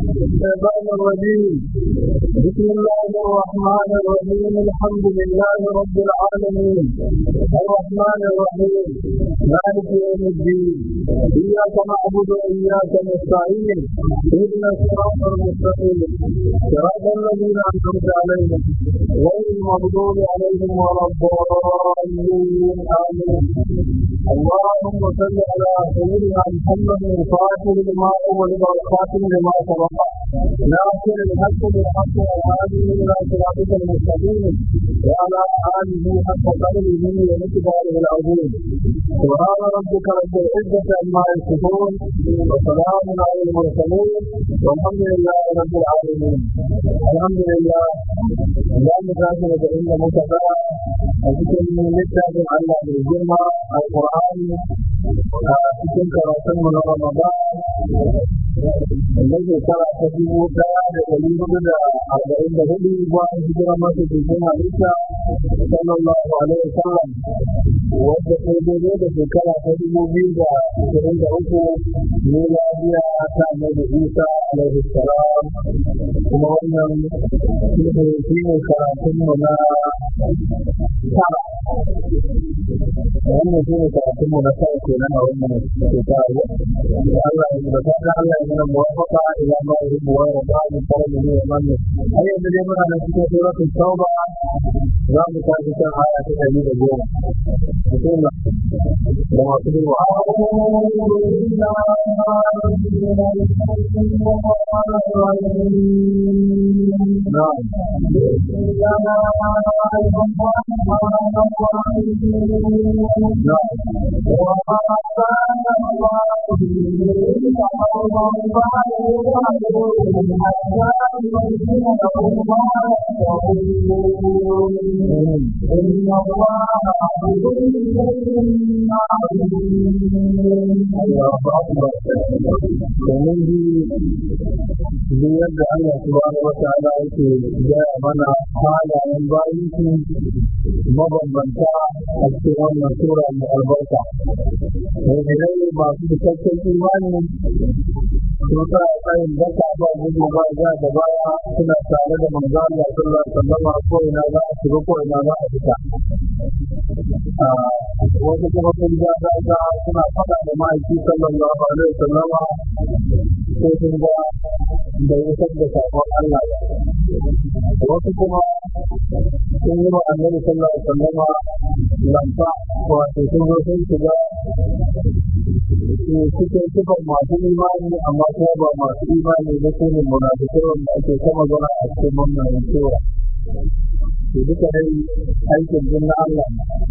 الشيطان الرجيم بسم الله الرحمن الرحيم الحمد لله رب العالمين الرحمن الرحيم مالك يوم الدين إياك نعبد وإياك نستعين اهدنا الصراط المستقيم صراط الذين أنعمت عليهم غير المغضوب عليهم ولا الضالين آمين اللهم صل على سيدنا محمد الفاتح لما أول والخاتم لما سبق ناصر الحق بالحق والهادي إلى صراطك المستقيم وعلى آله حق قدره ومقداره العظيم سبحان ربك رب العزة عما يصفون وسلام على المرسلين والحمد لله رب العالمين الحمد لله لا مكافئة إلا مكافأة أذكر من لسه الله بالجمعة القرآن cikin karatunmu na Ramadan wanda shekara ta dubu daya da dari hudu da arba'in da hudu bayan hijira masu cikin halitta sallallahu alaihi wasallam wadda ta daidai da shekara ta dubu biyu da ashirin da uku miladiya ta annabi Isa alaihi salam kuma wannan shi ne karatunmu na tara wannan shi ne karatunmu na tara kenan a wannan shekara Allah ya da fata Allah ya mana muwafaqa ila ma yuhibbu wa yarda min qawlihi wa man har yanzu dai muna nan cikin suratul tauba za mu tafi kan aya ta ɗari da goma bismillah da masu duba نعم domin ji yadda Allah subhanahu wa ta'ala yake gaya mana halayen bayansu mabambanta a cikin wannan sura mai albarka. Mu'minai masu cikakken imani sun sa tsayin daka ba gudu ba ja da baya suna tare da manzo Allah sallallahu alaihi wasallam ko ina za a shiga ko ina za a fita. Wasu kuma sun ja daga suna faɗa da ma'aiki sallallahu alaihi wasallam ko sun ga da isar da sakon Allah ba. Wasu kuma sun yi wa annabi sallallahu alaihi wasallama lamfa wato sun zo sun shiga cikin sifar masu imani amma kuma ba masu imani ba su ne munafikai wanda ake sama zana a cikin wannan sura. To duka dai aikin jin na Allah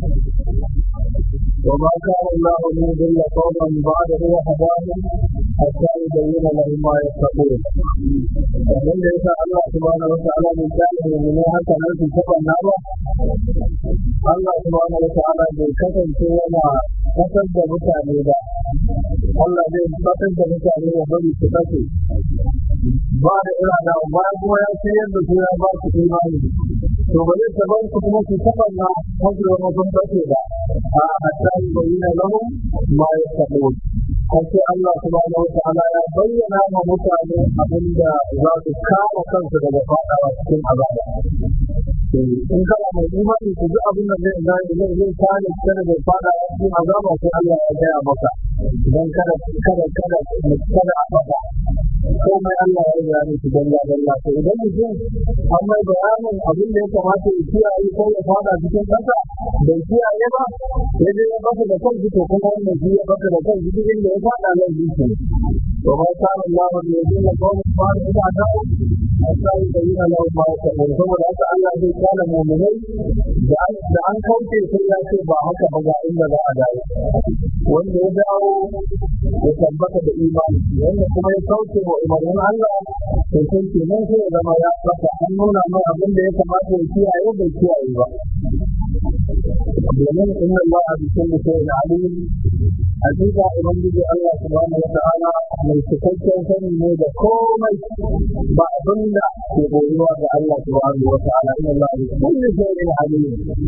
وما كان الله ليضل قوما بعد هو هداهم حتى يبين لهم ما يتقون ومن ليس الله سبحانه وتعالى من كان من haka nan su taba na ba Allah subhanahu wa ta'ala bai kasance yana kasar da mutane ba Allah zai kasar da mutane ya bari su kace ba da irada ba kuma ya ce yadda su ya ba su imani to ba zai tabar su kuma su taba na hajjar mutum kace ba a hatta bayyana lahum ma yattaqun sai Allah subhanahu wa ta'ala ya bayyana ma mutane abinda za su kama kansu daga fadawa cikin azaba in kana mai imani ku ji abin da zai zai zai zai kare kada da fada cikin azaba sai Allah ya gaya maka idan kada kada kada kada a fada komai Allah ya yi yani su dalla dalla to idan mutum an mai bayanin abin da ya kamata ya kiyaye ko ya fada cikin kasa bai kiyaye ba ya je ya baka da kanki to kuma wannan shi ya baka da kanki duk inda ya fada nan shi to ma kana Allah ya yi da kawai fara da dawo sai da yana da ma ta saboda haka Allah zai kana mu'minai da da an kauce sai ya ce ba haka ba ga inda za a dawo wanda ya dawo ya tabbata da imani wanda kuma ya kauce wa umarnin Allah to sai ke nan sai ya zama ya fata an nuna mai abin da ya kamata ya kiyaye bai kiyaye ba domin inna Allah bi kulli shay'in alim hakika ubangiji Allah subhanahu wata'ala mai cikakken sani ne da komai ba abin da ke boyuwa ga Allah subhanahu wata'ala inna Allah bi kulli shay'in alim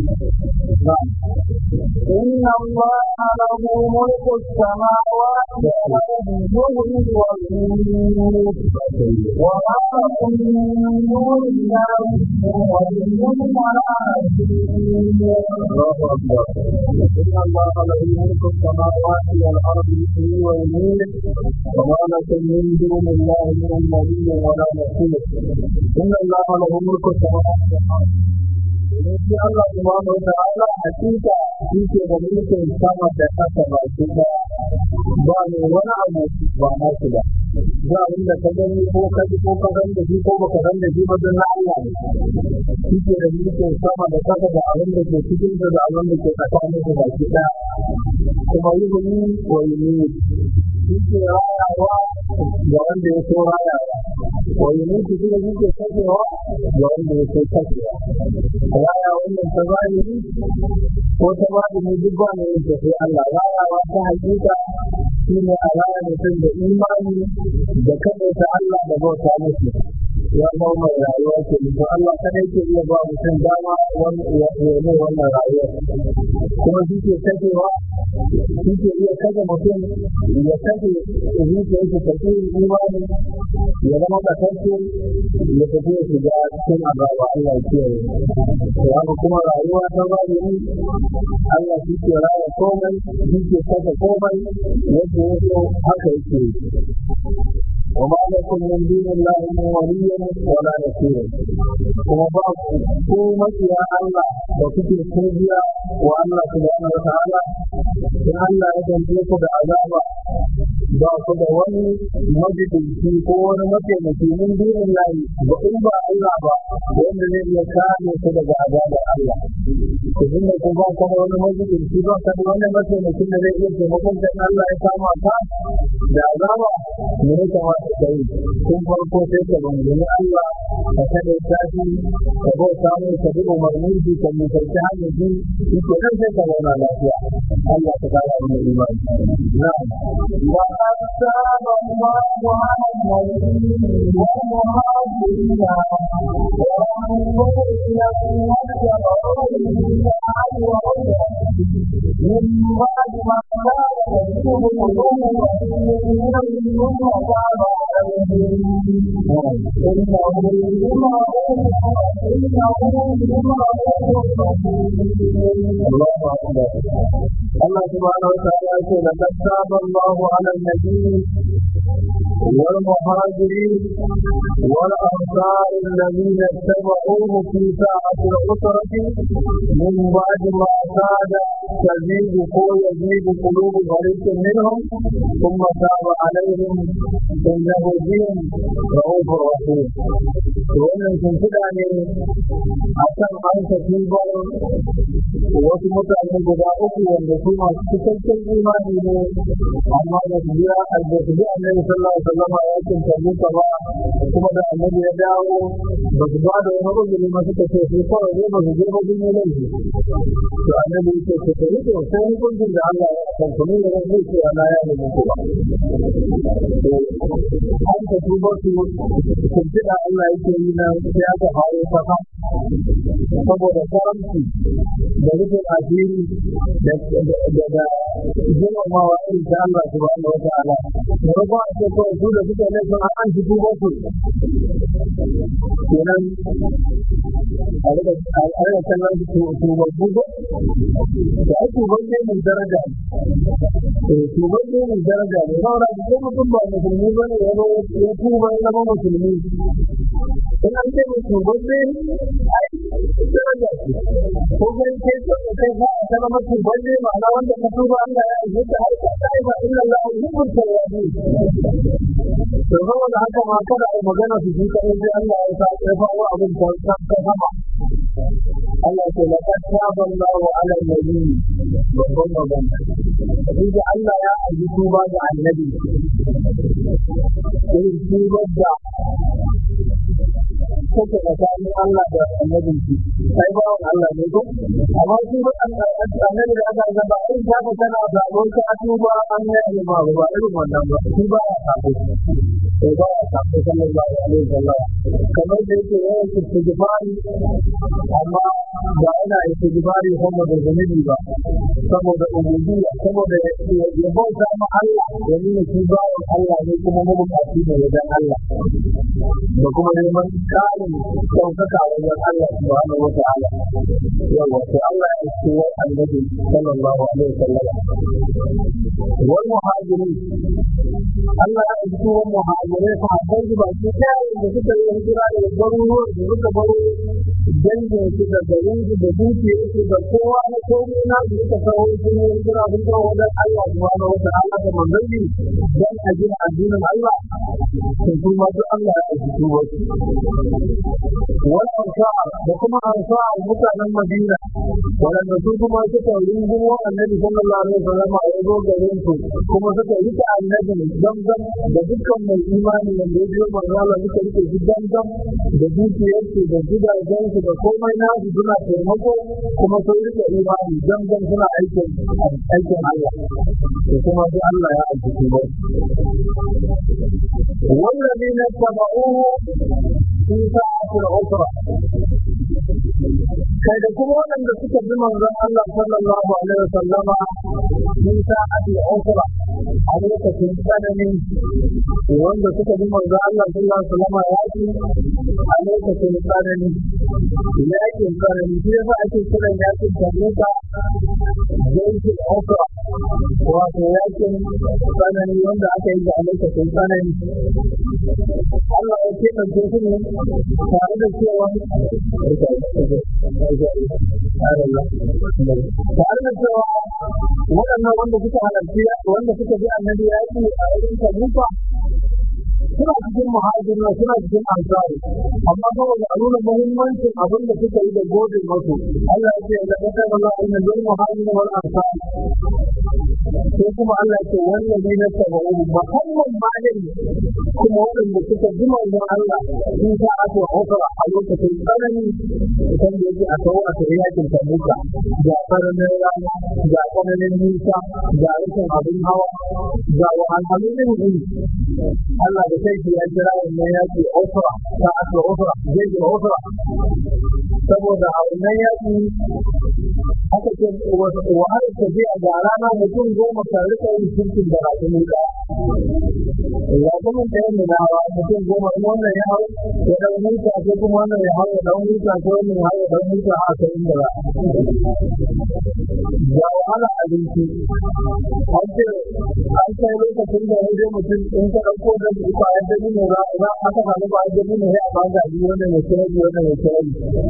إن الله له ملك السماوات والأرض يغني ويميت وما لكم من دون الله ولي الله أكبر إن الله له ملك السماوات والأرض يحيي ويميت وما لكم من دون الله من ولي ولا نصير إن الله له ملك السماوات والأرض Yanzu Allah subhanahu wa ta'ala hakika shi ke da mulkin sama da ƙasa ba shi da ba ne wani abu ba na shi ba. Za abin da ka gani ko ka ji ko ka san da shi ko baka san da shi ba don na Allah ne. Shi ke da mulkin sama da ƙasa da abin da ke cikin da abin da ke tsakanin da baki ɗaya. Kuma yi gumi wa yi ne. Shi ke rayawa ga wanda ya so rayawa. Wa yi ne shi kuma shi ke kashewa ga wanda ya so kashewa. raya wannan ta zahiri ko ta batini duk ba ne yake sai Allah rayawa ta hakika shi ne a raya mutum da imani da kada ta Allah da bauta musu ya zama mai rayuwa ke mutum Allah kadai ke iya ba mutum dama wani ya ne wannan rayuwa kuma shi ke kashewa shi ke iya kashe mutum ya kashe zuciyar shi ta kai imani ya zama kasance ya tafi ya shiga cikin azaba Allah ya kiyaye haka kuma rayuwa ta zahiri Allah shi ke raya komai shi ke saka komai yadda ya so haka yake وما لكم من دون الله من ولي ولا نصير kuma ba ku makiya Allah da kuke sojiya wa Allah subhanahu wa ta'ala in Allah ya dande ku da azaba ba ku da wani majidinci ko wani mataimaki min dinin layi ba in ba Allah ba wanda zai iya kare ku daga azabar Allah ku dinga ku ba ku da wani majidinci ba ka da wani mataimakin da zai iya taimakon da Allah ya kama ka da azaba me ya kamata ka yi tun farko sai ka bangani Allah ka kada tafi ka bauta mai ka bi umarnin shi ka mutarci hanyar shi shi ke nan sai ka zauna lafiya Allah ka kara mana imani na'am وقد تاب الله على النبي والمهاجرين والمؤمنين من بعد ما كان يكتب قلوبهم ثم تاب عليهم إنه بما إنه بما الله أكبر الله سبحانه وتعالى يقول لقد تاب الله على النبي والمهاجرين والأنصار الذين اتبعوه في ساعة العسرة من بعد ما كاد تزيد قوة يزيد قلوب فريق منهم ثم تاب عليهم إنه بهم رؤوف رحيم wannan shimfiɗa ne a kan an tafi wasu mutane guda uku wanda su masu cikakken imani ne amma da su biya da su bi annabi sallallahu alaihi wasallam ya kin tabuka ba kuma da annabi ya dawo ba su ba da wani uzuri ma suka ce su kawai ne ba su je ba sun yi laifi to annabi ya ce ku ta rike ko hukuncin da Allah ya san ku ne da zai ce ana ya ne muku ba an ta tuba su shimfiɗa Allah yake yi na sai aka hawo kasa saboda karamci da rufin asiri da da girmamawa irin ta Allah subhanahu wa ta'ala da rufa a ce kawai su da suka laifin an shi tuba su kenan a rika kallon su tubabbu ko da ai tubabbe mai daraja eh tubabbe mai daraja ne saboda ko mutum ba musulmi ba ne ya ya tuba ya zama musulmi in an ce mai tubabbe ai daraja ce ko kai kai ko kai ba a zama tubabbe ma'ana wanda ka tuba Allah ya yi da har ka sai ba illa Allah yuhibbul tawwabin to saboda haka ma kada a magana su ji kai sai Allah ya sa ya fawo abin ta ta sama Allah ce la kataba Allahu ala nabi babban magana inda Allah ya aji tuba ga annabi irin tubar da take tsakanin Allah da annabin shi sai ba Allah ne ko amma shi ba annabi da aka zaba in ta ka tana da abokan atuba an yi ba ba irin wannan ba shi ba ya sabo sai ba ya sabo sallallahu alaihi wasallam kamar da yake yawan istighfari amma ba ina istighfari kuma da zunubi ba saboda ubudiyya saboda ya bauta ma Allah da nuna shi ba Allah ne kuma mabukaci ne wajen Allah da kuma neman ƙarin ɗaukaka wajen Allah subhanahu wa ta'ala yawa sai Allah ya ce wa annabi sallallahu alaihi wasallam wal muhajirin Allah ya ce wa muhajirai fa habbai ba su da suka yi hijira da garuruwan da suka baro dangin su da garin su da dukiyar su da kowa na komai na su suka kawo sun yi hijira sun kawo wajen Allah subhanahu wa ta'ala da manzanni dan a gina addinin Allah to kuma duk Allah ya aiki wasu wal ansar da kuma ansar mutanen Madina wanda su kuma suka rungumo annabi sallallahu alaihi wasallam a yazo garin su kuma suka rike annabi zamzam da dukkan mai imani wanda ya biyo manzo Allah suka rike shi zamzam da dukiyarsu da gidajen su da komai na su suna taimako kuma sun rike imani zamzam suna aikin aikin Allah da kuma duk Allah ya aiki su والذين اتبعوه في ساعة العسرة kai da kuma waɗanda suka bi manzon Allah sallallahu alaihi wasallam min sa'ati usra a lokacin tsananin wanda suka bi manzon Allah sallallahu alaihi wasallam ya ci a lokacin tsanani yakin tsanani shi yasa ake kiran yakin tabuka jaikin usra wato yakin tsanani wanda aka yi a lokacin tsanani Allah ya keɓance su ne tare da cewa tare da cewa waɗannan wanda suka halarci wanda suka bi annabi ya yi a wurin tabuka suna cikin muhajirin suna cikin ansari amma saboda a nuna muhimmancin abin da suka yi da godin masu Allah ya ce da kasar Allah inna lil muhajirin wal ansari sai kuma Allah ya ce wallahi na tabu muhammad malin kuma waɗanda suka ji manzon Allah sun sa aka hukura a lokacin tsanani idan da yake a kawo a tsaye yakin tabuka ga tsananin rana ga tsananin nisa ga rashin abin hawa ga wahalhalun yin Allah da kai ya kira wannan yaki usra ta aka usra zai ji usra saboda a wannan yaki aka ce wa har ta je a ga rana mutum goma ka rika yin shirkin da rakumin ka rakumin da yin na hawa mutum goma in wannan ya hau ya dan huta ko kuma wannan ya hau ya dan huta ko wannan ya hau ya dan huta a kan inda ba ga wahala abinci an ce an kai lokacin da ya je mutum in ka ɗauko da su ba ya dabi ne ba za a ka samu ba ya dabi ne ya ba ga biyu wannan ya kira biyu wannan ya kira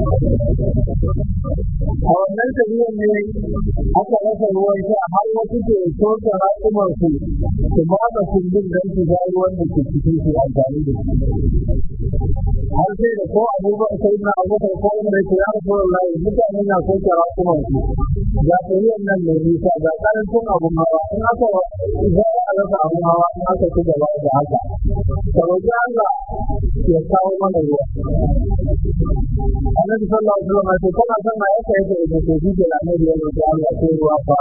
a wannan tafiyar ne aka rasa ruwan sha har wasu ke sosa raƙumar su su ba da kundin don su ga ruwan da ke cikin su amfani da shi har sai da ko abubuwan sai na abubakar ko wanda ya ya rasu wallahi mutane na sosa raƙumar su ga tafiyar nan mai nisa ga karancin abun hawa in aka za a rasa abun hawa in aka ci gaba da haka ka roƙi Allah ya kawo mana ruwa annabi sallallahu alaihi wasallam ya ce kana son na yake yake da ke ji da annabi ya roƙi Allah sai ruwa fa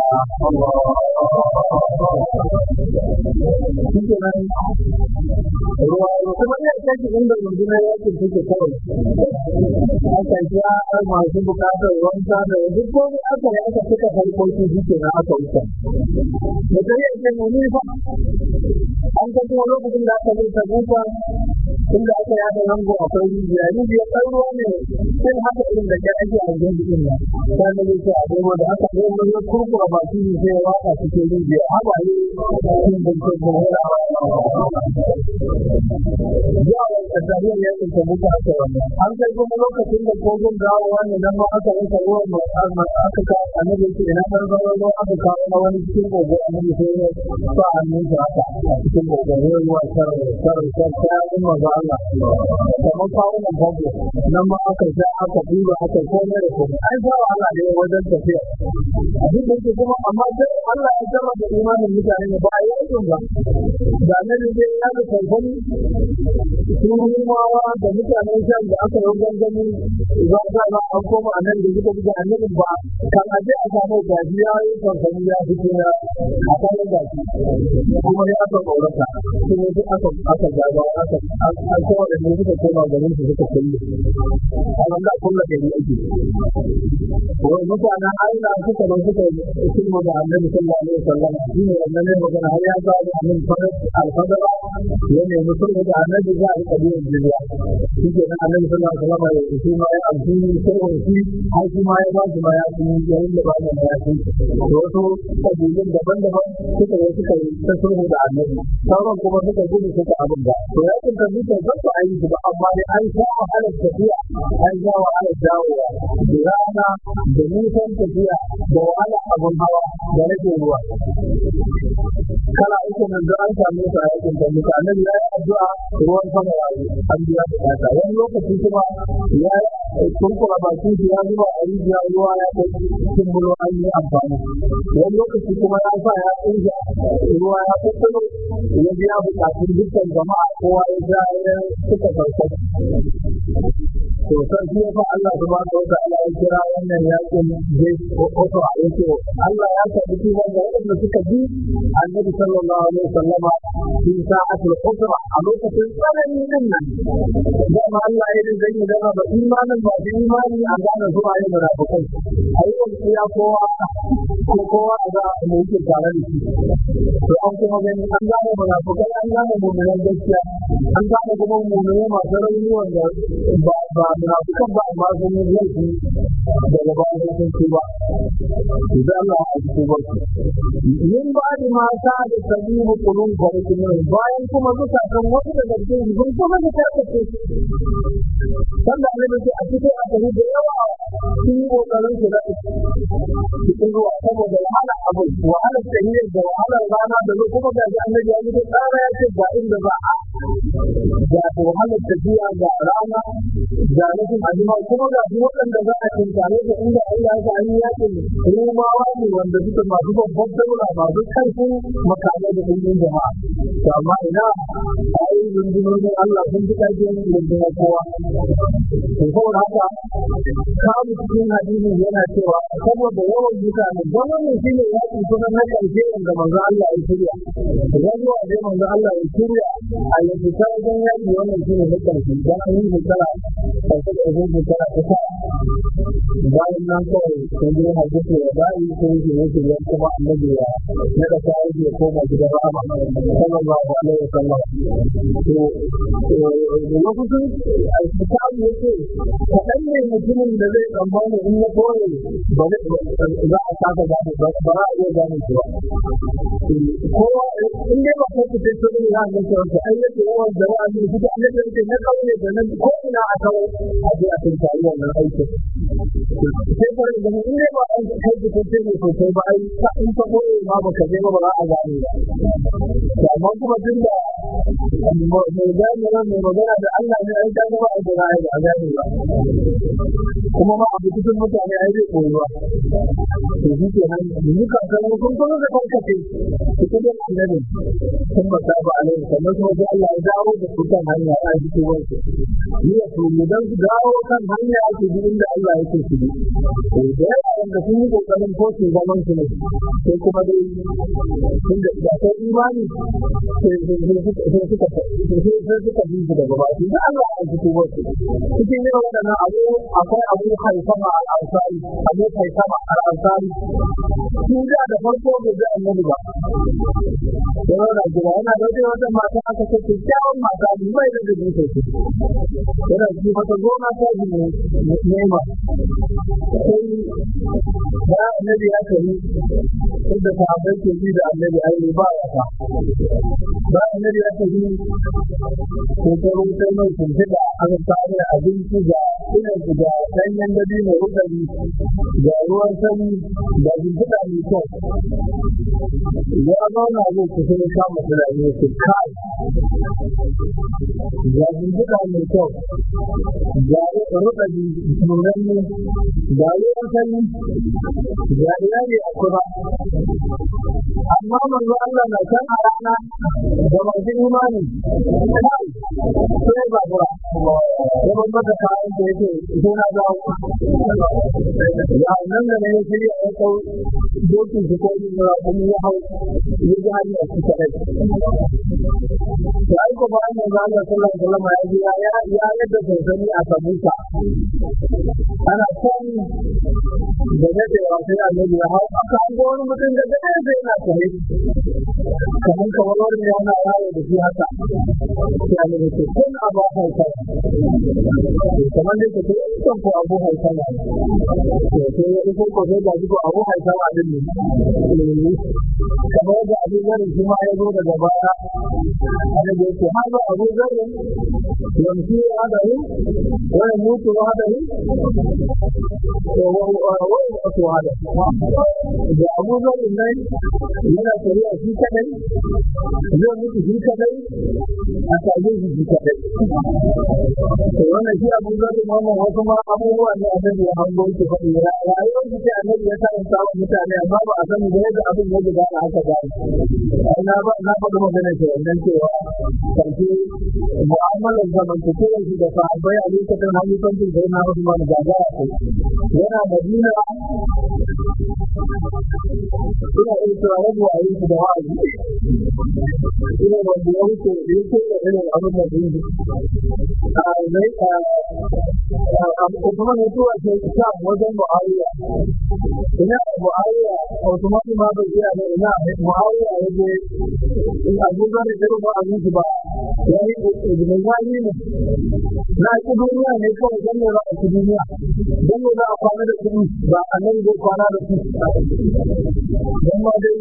Shike nan ruwa kuma ya kaji inda rundunar yakin take kawai aka kira masu bukatar wanka da duk komai aka yi aka cika farkoki shike na aka wuce da kai yake nuni fa an ta kuma lokacin da aka zai ta buka inda aka yi aka zango akwai rijiya rijiya ɗan ruwa ne sai haka irin da ke ake a gindi din nan ta da zai ce a goma da aka zai mun kurkura baki ne sai ya waka cikin rijiya haka ne cikin bincin kuma zuwa wanda tarihar yakin ta buka aka wannan an kai kuma lokacin da kogon dawowa ne nan ma aka rasa ruwan mai aka kawo annabi ce ina ɗan zama ruwa aka kawo na wani cikin kogo annabi sai ya sa hannun sa haka a cikin kogo ruwa sharar sharar sharar sharar maza Allah kamar kawo nan babu nan ma aka sha aka duba aka komai da komai ai ba Allah da ya wajen tafiya abin da yake kuma amma sai Allah ya zama da imanin mutane ne ba a yi aikin ba da nan ne ya ga kankan sun rumawa da mutanen shan da aka yi gangami za a ba an koma a nan da suka buga annabin ba kan aje a samu gaji ya yi kankani ya fito ya a kayan gaji kuma ya aka ƙaurata kuma duk aka aka gaba aka an kowa da ne suka koma garin su suka kulle a wanda kulle gari ake wai mutanen Allah suka zo suka sulmu da annabi sallallahu alaihi wasallam shi ne wannan ne magana har ya ba da annabi farar alfadara ya ne musulmu da annabi za a kabiyan jiriya shi ke nan annabi sallallahu alaihi wasallam ya shi ma ya amfani sirrin shi har shi ma ya ba shi ma ya fi yayin da ba da ya fi da wasu kabilun daban-daban suka yi suka yi ta sulhu da annabi sauran kuma suka gudu suka abin da to ya kinta duka zan su ayi ba amma dai an sha wahalar tafiya an sha wahalar dawowa da rana da nisan tafiya da wahala abin hawa da rage ruwa kala uku nan da an samu sa yakin da muka annabi ya yi addu'a ruwan sama ya yi an biya bukata wani lokaci kuma ya kunkura bakin shi ya zuba a rijiya ruwa ya kai cikin bulo an yi amfani wani lokaci kuma ya sa ya tsinja ruwa ya kukkuro ya biya bukatun dukkan jama'a kowa ya ja ya suka farko to san shi fa Allah subhanahu wa ta'ala ya kira wannan yakin zai ko yake Allah ya tabbata cewa ga wanda suka bi Annabi sallallahu alaihi wasallama fi sa'atul usra a lokacin tsanani din nan da ma Allah ya dinga yin da ba imanin ba da imani a gane su ayi munafikai ayi wani ya kowa ko kowa da mu yake tare da shi to an kuma gani an gane munafikai an gane mu'minan gaskiya an gane kuma mu'minai masu rauni wanda ba ba munafikan ba amma sun yi laifi daga bayan sun ci ba idan Allah ya ci ba yin ba da mata da sabibu kulun farkin bayan kuma duka kan wasu daga cikin sun kuma da tarkace sanda ne da a cikin a gari da yawa sun yi kokarin su da cikin ruwa saboda wahala abu wahalar tahiyar da wahalar rana da zo kuma ga annabi ya yi tsara ya ce ga inda za a ga wahalar tafiya ga rana ga rashin ajima kuma ga waɗanda za a tinkare da inda Allah ya yi yakin rumawa ne wanda suka masu babban daula masu karfin makamai da ɗin jama'a to amma ina ai rundunonin Allah sun fi ƙarfin rundunar kowa to saboda haka kawo cikin hadisin yana cewa saboda yawan mutane don wannan shi ne yaƙi kuma na ƙarshe wanda manzo Allah ya shirya idan zuwa dai manzo Allah ya shirya a yanzu ta wajen yaƙi wannan shi ne na ƙarshe don an yi shekara ƙarshe da zai shekara ta bayan nan kawai sun yi hadisi ya bayi sun yi ne shirya kuma annabi ya na da ta yi ya koma gidan rahama sallallahu alaihi wasallam to lokacin alkitabu yake kaɗan ne mutumin da zai tsammani in ya kore ba za a saka gane ba ba za a iya gane shi ba kowa in dai ba ko kuce ce ne za a ga cewa ai yake yawan da wa'azi shi da annabi yake na kauye da nan ko ina a kawo a je a tunkari wannan aikin sai kare da in dai ba an kai kuce ne sosai ba ai in ka koye ma ba ka je ba ba za a gane ba amma kuma tun da mai gane nan mai magana da Allah ne ai ka gaba a jira ba a gane ba kuma ma abu cikin mutane ai zai koyi ba to shi ke nan yanzu ka ga mun kun kuma da kankace ita da annabi kun ba ta ba alai sannan kuma sai Allah ya dawo da su kan hanya a cikin wansu ni ya to mu dan dawo kan hanya ake bi inda Allah yake su bi to da yawa wanda sun yi kokarin ko su zaman su ne sai kuma dai sun da da sai imani sai sai suka sai suka bi su daga baki da Allah ya cikin wansu cikin ne wadannan abu akwai abu haifama al-ansari abu haifama al-ansari shi da da farko bai ga annabi ba yana da gida yana da wata wata mata aka ce kyakkyawan mata ne mai da da dutse ce yana ji mata gona ta ji ne nema sai da annabi ya tafi inda sahabbai ke bi da annabi ai ba ya ta da annabi ya tafi shekaru sai mai shimfiɗa aka kawo abinci ga ina da danyen dabi mai rukari ga ruwan sani da shimfiɗa mai kyau ya zauna zai kusa ya kama tunani su kai ga shimfiɗa mai kyau ga rukari nunanne ga ruwan sani ga iyali a kuma amma manzo Allah na san a rana da masu imani kai sai ba ba ya ban maka kayan da yake sai na ga ya nan da ne sai ya kau dokin su ko yin ra kuma ya hau ya ji hali a cikin kai sai ko bayan manzo Allah sallallahu alaihi wasallam ya ji ya ya yadda sansani a sabuka ana kan da dadewa sai annabi ya hau aka hango wani mutum da dade sai yana tare kamar kamar wani yana yawo da shi haka sai annabi ce kun abu hausa kamar dai ka ce kan ko abu hausa ne to sai ya ko ko sai ga ko abu hausa ma din ne kamar da abu zari shi ma ya zo daga baya annabi ya ce ha ba abu zari yamshi hadahu wa yamutu hadahu wani wato hada da abu zari nan yana shari'a shi kadai zai mutu shi kadai a tage shi shi kadai to wannan shi abu zari wannan wasu ma abubuwa ne a nan ya hango shi faɗi rayuwar shi ce annabi ya karanta wa mutane amma ba a sani da yadda abin ya gudana haka ba ai na ba na faɗi magana ce wannan cewa karshe mu'amalar zamantakewar shi da sahabbai a lokacin halifancin sai na Usman gagara ce yana Madina ina iya cewa rabu a yi da wa'azi ina wanda ya wuce da ya ce da irin abin da yi a zai a kuma mutuwa ce ta wajen Muawiya ina Muawiya Usman ma bai iya ne ina Muawiya ya je in Abu Zar da irin wa'azin shi ba ya yi ibn Zani ne na ki duniya ne kawai dan ne ba a ci duniya dan ne za a kwana da kuɗi ba a nan zai kwana da su dan ma dai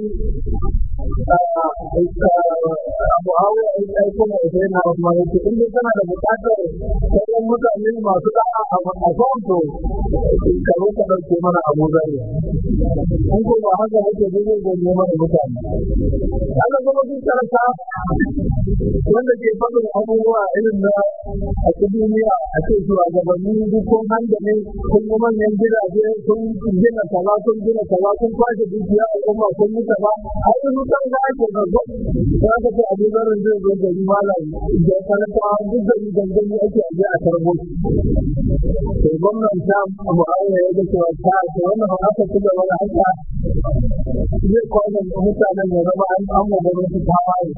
abu hawa ya yi kuma sai na Usman ya ce in dai kana da buƙatar sauran mutane masu da'a a kwanto ka zo ka ɗauke mana Abu Zari in ko ba haka ake zai zai mana mutane haka kuma duk karanta wanda ke faɗin abubuwa irin na a duniya a ce shugabanni duk kun hanga ne kun yi manyan gidaje kun gina kaza kun gina kaza kun kwashe dukiya al'umma kun yi kaza a yi mutan da ake gaggo za ka ce abu zarin zai zo gari malam da karanta duk gari gangami ake aje a karbo sai gwamnan ta mu'awiya ya ga cewa ta ce wannan haka ci gaba da haka zai kwanan mutanen ya zama an an gwamnati ta waye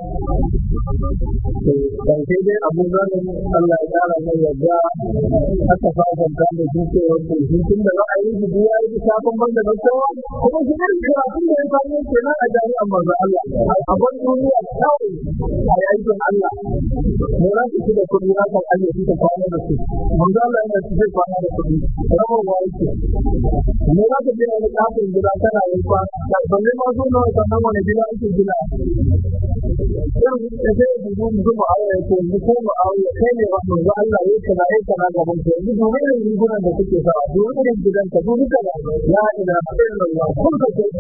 ƙarshe dai abu zanen Allah ya ƙara mai yadda aka fasanta da shi ce wanda shi tun da za a yi shi ya yi shafin ban da kowa kuma shi ne karatun da ya samu kenan a jami'an manzo Allah a ban duniya kawai a yi aikin Allah ne za su ci da kuɗi za ka aje su ta kwana da su manzo Allah yana ci zai kwana da kuɗi rabarwa yake ne za ka je wani kafin gida kana yi kwana balle ma su nawa sannan wani gida ake gina yau da zai dubu mutum a aure ko mu ko mu aure kai ne wannan ga Allah ya kana ya kana gaban ka yanzu dubu irin rigunan da kuke sa dubu irin gidan ka dubu ka da ya ina irin Allah kun ka ce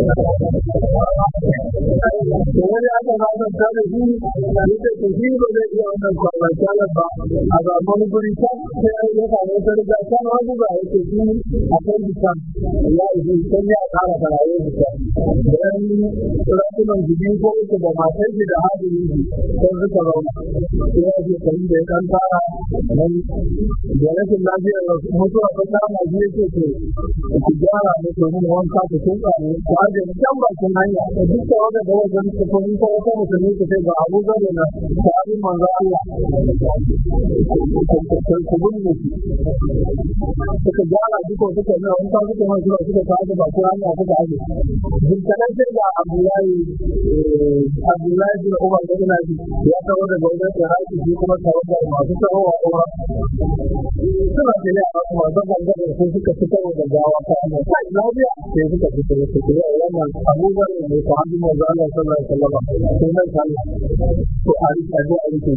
to wani aka ba da ta da shi da yake ko shi ba zai iya wannan kwalla kala ba a ga wani guri ta sai ya samu ta riga ta wani ba yake shi a kan bisan ya yi sai ya kara karaye bisan dan rakunan jibi ko uku da matar shi da hadin shi sai suka zauna sai ya ce kan da ya kan fara nan da rashin lafiyar mutuwa ta kama shi ya ce to ku gyara ne to mun wanka ku tunka ne ku aje mu can bakin hanya da duk da wanda da wajen ku ko in ko wata musulmi ku sai ga Abu Zar na sahabin manzo Allah ku binne shi suka gyara duka suka nuna wani kwan suka mai suka kawo da baki hanya suka aje jinkanan sai ga abdullahi abdullahi bin umar da ina ji ya kawo daga wajen iraki shi kuma kawo da masu tsarowa umar suna da ne a masu gangar sai suka fitar da gawa ta hanya sai lafiya sai suka fitar da su ya wannan abubuwan ne ta hannun manzo Allah sallallahu alaihi wasallam sai nan sallah to a rika zo a rike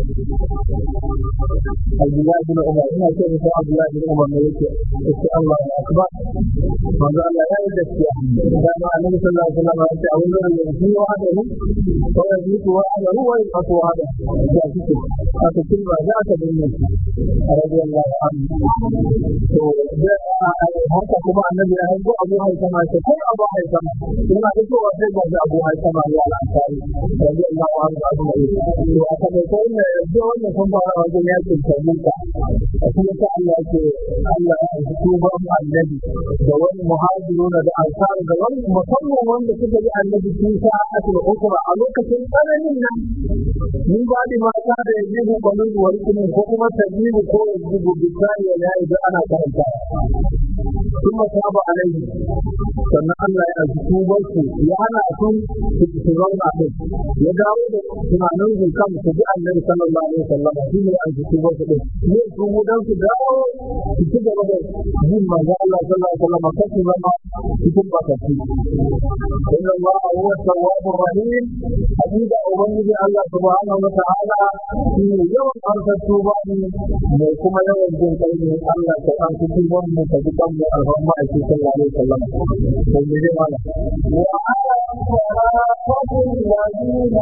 Abdullahi bin Umar ina ce musu Abdullahi bin Umar ne yake yake Allah ya akbar manzo Allah ya yi gaskiya dama annabi sallallahu alaihi wasallam ya ce a wurin da yake wa da ni ko ya yi ko wa da ruwa ya ko wa da ya kike aka kinba za ka dinne shi radiyallahu anhu to haka kuma annabi ya hango Abu Haitama ce ko Abu Haitama ina da cewa sai ga Abu Haitama ya lansari radiyallahu anhu abu mai to aka mai ko ne da wannan sun fara wajen yakin tabuka kuma ta Allah ce Allah ya yi tuban annabi da wani muhajiruna da ansar da wani musamman wanda suka yi annabi sun sa asul ukra a lokacin tsananin nan mun ba da mata da yajibu banu wani kuma ko kuma tajibu ko yajibu bisani ya yi da ana karanta ثم تاب عليه sannan Allah ya ji tubar su ya hana su su zauna din ya dawo da tunanin su kan su ji annabi sallallahu alaihi wasallam shi ne an ji tubar su din ne su mu dan su dawo su ci gaba da jin manzo Allah sallallahu alaihi wasallam kan su zama cikin bakati inna Allah huwa tawwabur rahim hakika ubangiji Allah subhanahu wa ta'ala shi ne yawan arsa tuba ne mai kuma yawan jin kai ne Allah ta an su tuban mu ta dukan mu alhamma a cikin sallallahu alaihi wasallam to me zai mana وعلى الصراط الذين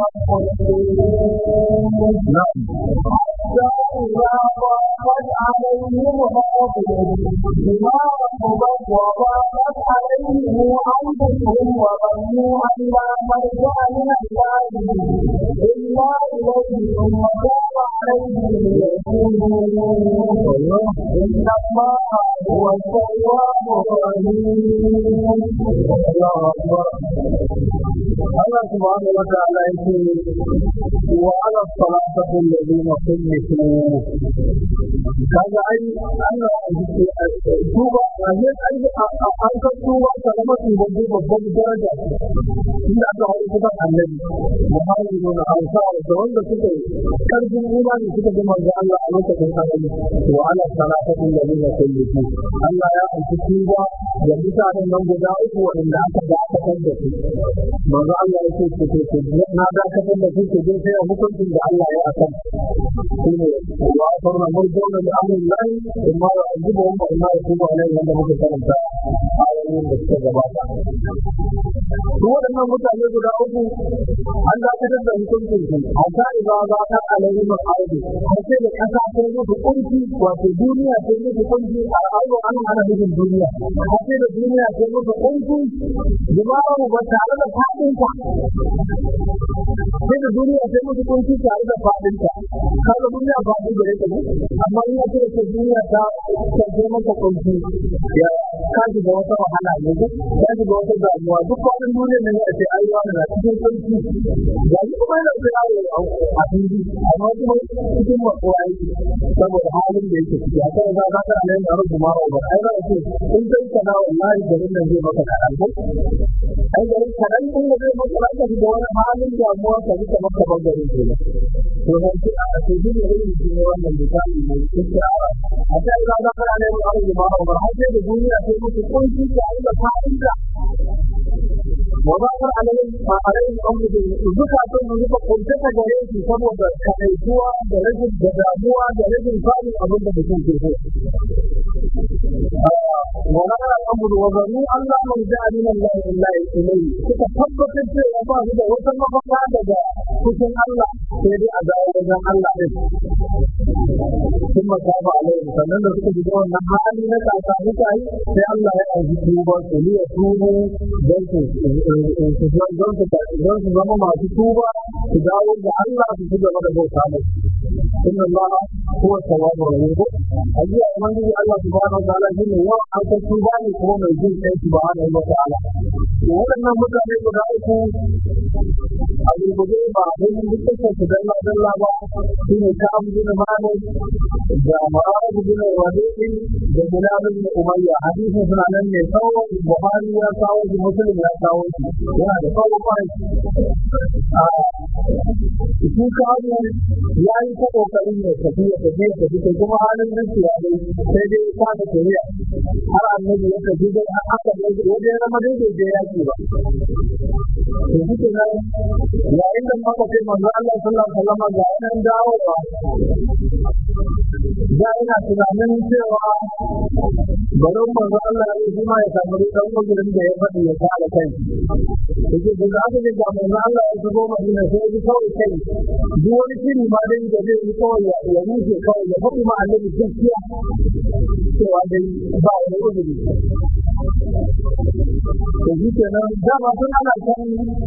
na'am حتى إذا ضاقت عليهم الأرض بما رحبت وضاقت عليهم أنفسهم وظنوا أن لا ملجأ من الله إلا إليه ثم تاب عليهم ليتوبوا إن الله هو التواب الرحيم Allahu akbar Allah subhanahu wa ta'ala yake wa ala salatu alladhina kullifu kaga ai Allah yake tuba ne ai an ka tuba kalmar babban babban daraja inda aka haɗu kuma annabi muhammadu na ansar da wanda suka karfin imani suka ji manzo Allah a lokacin annabi wa ala salatu alladhina kullifu Allah ya aiki tuba da mutanen nan guda uku waɗanda aka dakatar da su manzo Allah ya ce ku ku na dakatar da su ku je sai a hukuncin da Allah ya akan shine wa farna murjuna li amrillah imma ya ajibu wa imma ya tubu alaihi wanda muke karanta ayoyin da suka gabata su waɗannan mutane guda uku an dakatar da hukuncin su a ta iza za ta alaihi ma'aidu har sai da ƙasa ta musu kunci wato duniya ta musu kunci a ayo an hana nufin duniya har sai da duniya ta musu kunci jima'a ba tare da faɗinta sai da duniya ta musu kunci tare da faɗinta kaga duniya ba ta gare ta amma in ya ce ta duniya ta ta maka kunci ya ka ji da wata wahala ne ka ji da wata damuwa duk kwanan duniya ne a ce ai wani na cikin kunci ga shi kuma yana da yawo a fili amma kuma cikin makuwa yake saboda halin da yake ciki a kan za ka ga nan da rubu mara ba ai za ka ce in kai kana wallahi garin nan zai maka kaɗan ko ai garin kaɗan din da zai maka ka da wani halin damuwa ka ji kamar ka bangare ke to nan ce a ce shi ne irin shi ne wannan misali ne yake a a kan za ka ga nan da rubu mara ba har sai da duniya sai musu kunci tare da fa'ida وظهر عليهم عليهم أمرهم زكاة من زكاة كنت تجريت سبب كأيتوا درجة جداموا درجة فاضي أظن بكون في وظهر الأمر وظنوا أن لا مرجع من الله إلا إليه تتفقد في الله إذا وصل فقاد كتن الله سيدي أداء وجه الله ثم تاب عليهم فمن ذلك بدون نحالي نتعطى نتعي في الله يأذي توبا سلية توبوا don su zama masu tuba su dawo da Allah su ci gaba da bauta mai inna Allah huwa tawwabur rahim ajiya ubangiji Allah subhanahu wa ta'ala shine yawan an san tuba ne kuma mai jin kai subhanahu wa ta'ala waɗannan mutane guda uku a gurgurde ba don duk da su dalla dalla ba shi ne ka abu bin malik da ma'abu bin rabi'in da bilal bin umayya hadisin suna nan ne tsawon buhari ya kawo shi muslim ya kawo shi yana da tsawo kwarai shi kawo ya yi ta kokarin ya tafi ya tafi ya tafi kuma halin nan ya dai sai dai ya kasa tafiya har annabi ya tafi dai har aka dai wajen zama dai bai je yaki ba to shi nan yayin da muka ce manzo Allah sallallahu alaihi wasallam ga nan dawowa da ina tunanin cewa barin manzo Allah ya yi ma ya samu dan mugurin da ya faɗi ya kare kai yake da aka ce ga manzo Allah ya shigo Madina sai ya kawai kai duk wani shiri ma dai da zai yi kawai ya rufe kawai ya faɗi ma annabi gaskiya cewa dai ba wani uzuri to shi kenan dama tun ana kan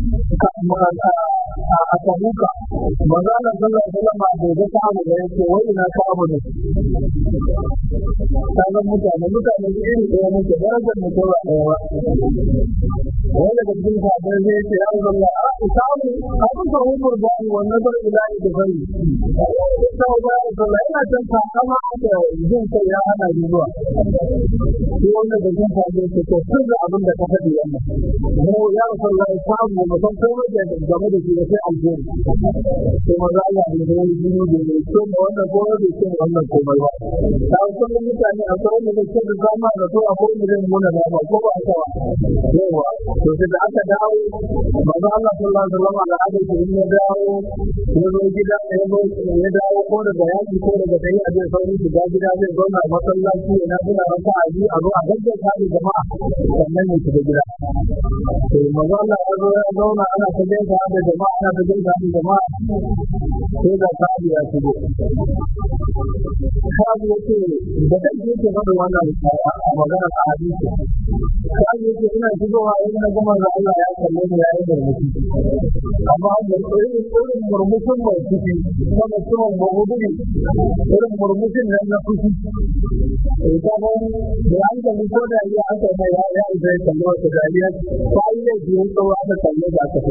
a tabuka manzo Allah sallallahu alaihi wasallam bai ga ta abu da yake wai ina ta abu ne kaga mutane mutane da iri ɗaya muke darajar mu kowa ɗaya ba wani daga cikin sahabbai zai ce ya Allah a isamu abin da umar ba ni wannan zan ilahi da bari ta ba Allah ina can takama da jin kai ya hana ni zuwa sai wannan da jin kai ce to sun ga abin da ka faɗi wannan mu ya Rasulullah ya samu mu san komai da game da shi da sai alheri sai maza Allah da ya yi jini da ya ce ma wannan komai da ce wannan komai ba ta wasu mutane a tsawon da ke da zama da to akwai da zai muna da ba ko ba a kawa yawa to sai da aka dawo maza Allah sallallahu alaihi wasallam da aka ce in ya dawo ya zo gida ya zo ya dawo ko daga yaki ko daga tayi a zai sauri shiga gida zai zauna a masallaci ya na gina raka a biyu a zo a gaggauta da jama'a sannan ya shiga gida to maza Allah ya zo ya zauna ana ta gaisa da jama'a ana ta gaisa da jama'a sai da sa'i ya shigo sa'i ya ce da kai yake faɗa wannan magana a hadisi sa'i ya ce ina shigowa in na gama da Allah ya kalle ni ya yi murmushi amma da irin irin murmushin mai fushi na mutumin mahuduri irin murmushin nan na fushi sai ta ga da hankali ko da iya aka mai ya ya isa ya kalle wata dariya sa'i ya ji yin tsawo aka kalle da aka fi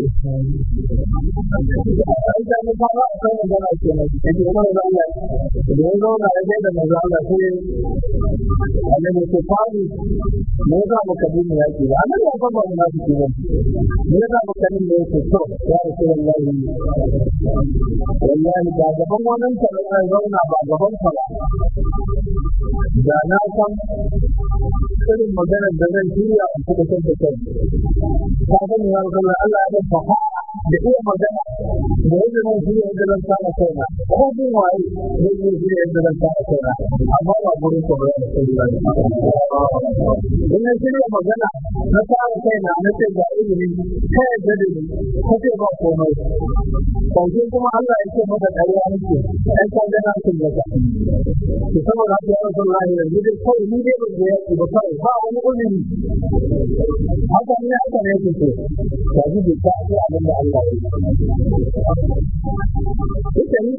sai ta ne ba a kan magana kenan yake umar da Allah da ya zauna ya gaida maza Allah sai annabi ce fari me yasa baka bi mu yaki ba annabi ya fara mu nafi ba me yasa baka bi mu yaki to ya rasulullahi wallahi ba gaban wannan tare ya zauna ba gaban ka ba da na san irin maganar da zan shirya in kuɗa kan ta kai ka sani ya rasulullahi Allah ya ba da iya magana da yadda zan shirya yadda zan samu kaina ko bin waye zan iya shirya yadda zan samu kaina amma ba gurin ka ba da sallah in na shirya magana na samu kaina na ce ga ilimi ta yadda da ni ka ce ba komai kwanke kuma Allah ya ce maka ƙarya nake ɗan ka gana sun gaza ki saboda haka ya rasu Allah yanzu dai kawai ni dai ban ga yaki ba kawai ba wani ulimi haka ne haka ne ke ce ya ji bai ta ce abin da Allah ya yi ita ni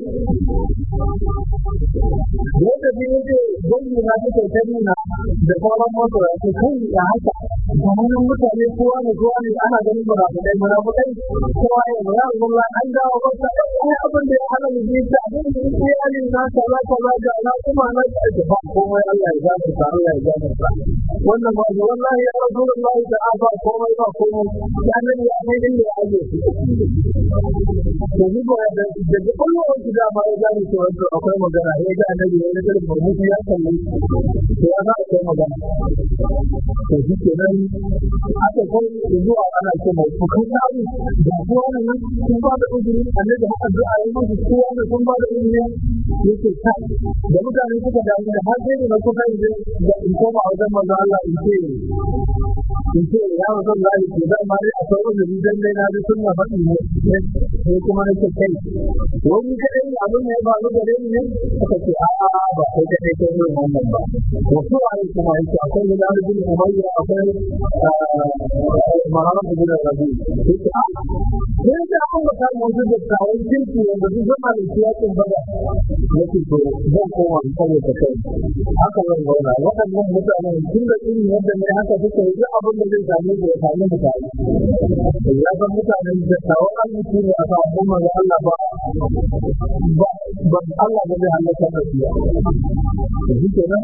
yadda bi yake dangi na take ta nuna da sauran motar ya ce kai ya haka da hannun mutane kowa ne kowa ne ana ganin murafukai murafukai kowa ya mu ya Allah an dawo ba ta ai abin da ya hana mu ji ta abin da yake ali na kaza kaza da na kuma na da ba komai Allah ya gafarta ta Allah ya gafarta wannan ba wallahi ya rasulullahi da afa komai ba komai ya nan ya mai din ya aje to ni ba da da kullum wani da ba ya gani to akwai magana ya ga annabi ya ga murmushi ya kalle to ya ga akwai magana to shi kenan aka kai zuwa ana ce mai ku kai tsari da kowa ne sun ba da uzuri annabi haka da ayi musu kowa ne sun ba da uzuri yake kai da mutane suka damu da har sai da kuka yi da in koma wajen manzo Allah in ce in ce ya wasu Allah ke da ma dai akwai uzuri dan dai na ji sunna faɗi ne sai kuma nake kai wani kadai abin ne ba lu gare ni ne suka ce a a ba kai kadai kai ne wannan ba to su a yi kuma yake akwai da bin umayya akwai Muhammad bin Rabi sai ta an ba ta mu da tawon kirki wanda duk zama da siyasin bada yake to zan koma in kare ta kai haka zan zauna waɗannan mutanen tun da irin yadda ne haka suka yi duk abin da zai same su ya same mu tare ya san mutanen da tawon arziki ne a kan umar da Allah ba ba Allah ba zai halaka da su shi kenan